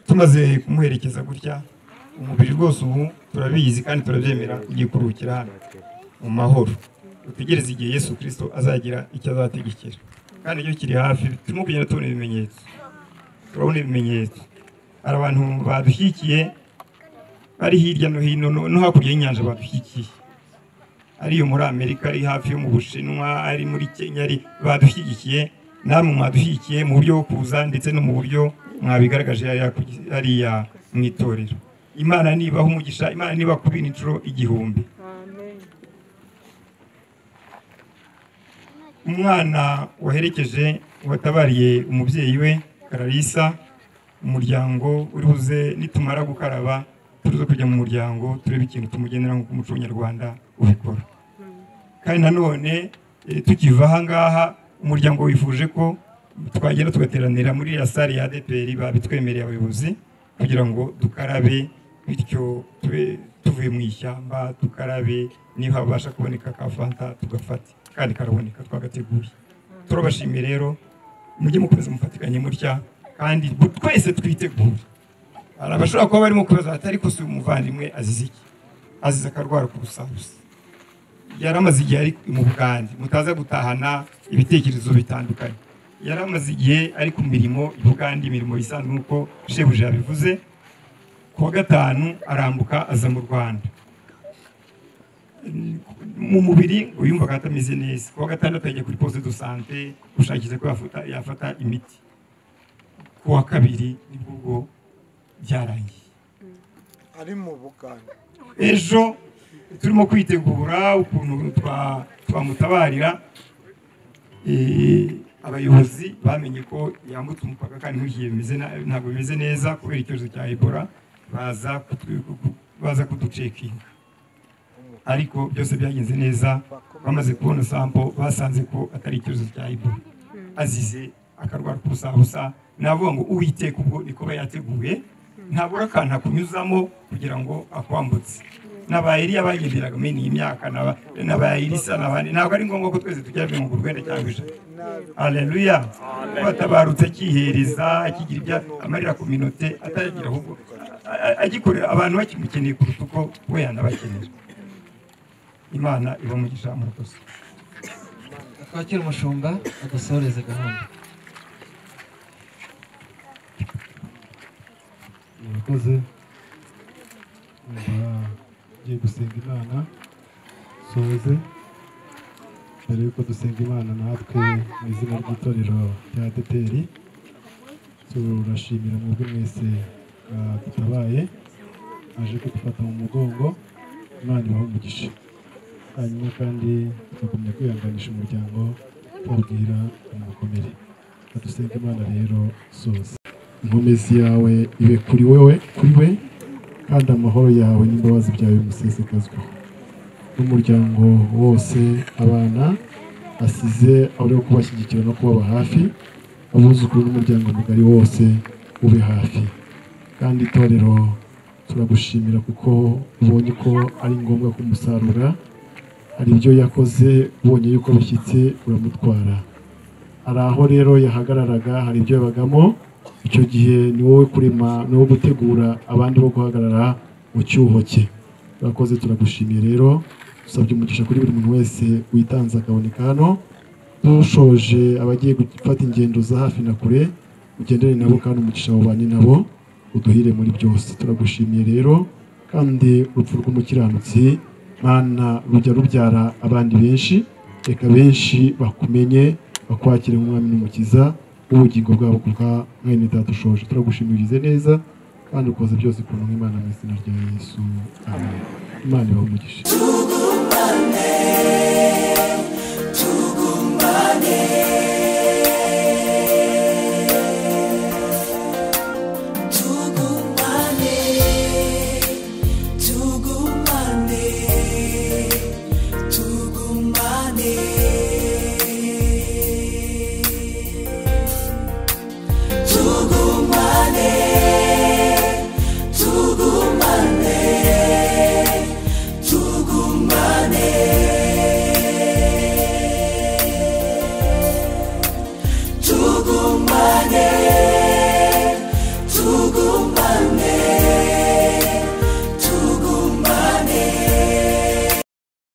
tumaze kumuherekeza gutya umubiri rwose ubu turabizi kandi turabyemera ugiye kuruhukira hano mu mahoro dutegereze igihe yesu kirisito azagira icyo azategekera kandi iyo kiri hafi turimo kugenda tubona ibimenyetso turabona ibimenyetso hari abantu badushyigikiye bari hirya no hino no- no hakurya y'inyanja badushyigikiye ari iyo muri amerika ari hafi yo mu bushinwa ari muri kenya ari badushyigikiye namwe mwadushyigikiye mu buryo bwo kuza ndetse no mu buryo mwabigaragaje hariya ku- hariya mu itorero imana nibaha umugisha imana nibakubina inshuro igihumbi umwana waherekeje watabariye umubyeyi we kararisa umuryango uri buze nitumara gukaraba turuze kujya mu muryango turebe ikintu tumugenera nk'uko umuco nyarwanda ubikora kandi nanone eh, tukiva aha ngaha umuryango wifuje ko twagenda tugateranira muri ya sare ya ADPR babitwemereye abayobozi kugira ngo dukarabe bityo tube tuvuye mu ishyamba dukarabe niba habasha kuboneka ka fanta tugafata kandi karaboneka twagateguye turabashimiye rero mujye mukomeza mufatikanye mutya kandi bu- twese twitegure hari abashobora kuba barimo kubaza bati ariko si umuvandimwe azize iki azize akarwara k'ubusabusa yari amaze igihe ari mu bugande mutaza gutahana ibitekerezo bitandukanye yari amaze igihe ari ku mirimo i bugande imirimo isanzwe nk'uko shebuja yabivuze kuwa gatanu arambuka aza mu rwanda mu mubiri ngo yumvaga atameze neza kuwa gatandatu yajya kuri poste de sante gushakisha ko yafata yafata imiti kuwa kabiri nibwo ubwo byarangiye ari mu buganga ejo turimo kwitegura ukuntu twa- twamutabarira Eh, abayobozi bamenye ko yambutse umupaka kandi ntugiye bimeze na- ntabwo bimeze neza kubera icyorezo cya ebola baza kutu- baza kuducekinga ariko byose byagenze neza bamaze kubona sampo basanze ko atari icyorezo cya ebola azize akarwara kubusabusa navuga ngo uwiteka ubwo niko aba yateguye ntabura akantu akunyuzamo kugira ngo akwambutse n'aba Eliya bagenderaga muri iyi myaka n'aba- n'aba Elisa n'abandi ntabwo ari ngombwa ko twese tujya mirongo urwenda cyangwa ijana aleluya kuba atabarutse akihereza akigira ibya amarira ku minote atagira ahubwo a- a- agikorera abantu bakimukeneye kuruta uko we yanabakenera imana ibamugisha murakoze twakira umushumba adusoreze gahunda murakoze Nyuma ngiye gusenga imana soze mbere y'uko dusenga imana natwe mu izina ry'itorero rya adeperi turashimira mwebwe mwese mwadutabaye mwaje kudufata mu mugongo imana ibahe umugisha hanyuma kandi tukagumya kwihanganisha umuryango tubabwira umukomere badusenga imana rero soze inkomezi yawe ibe kuri wewe kuri we kandi amahoro yawe n'imbabazi byawe bimusesegazweho n'umuryango wose abana asize abari wo kubashyigikira no kubaba hafi abuzukuru n'umuryango mugari wose ube hafi kandi itorero turagushimira kuko ubonye ko ari ngombwa kumusarura hari ibyo yakoze ubonye yuko bishyitse uramutwara hari aho rero yahagararaga hari ibyo yabagamo icyo gihe ni wowe kurema ni wowe gutegura abandi bo guhagarara mu cyuho cye urakoze turagushimiye rero dusabye umugisha kuri buri muntu wese witanze akaboneka hano dushoje abagiye gufata ingendo za hafi na kure ugendere nabo kandi umugisha wabanye nabo uduhire muri byose turagushimiye rero kandi urupfu rw'umukiranutsi mana rujya rubyara abandi benshi reka benshi bakumenye bakwakire nk'umwami n'umukiza w'ubugingo bwabo kubwa mwene data ushoje turagushimirize neza kandi ukoze byose ku ntumwa imana mu izina rya yesu amen imana ibahe umugisha tugumane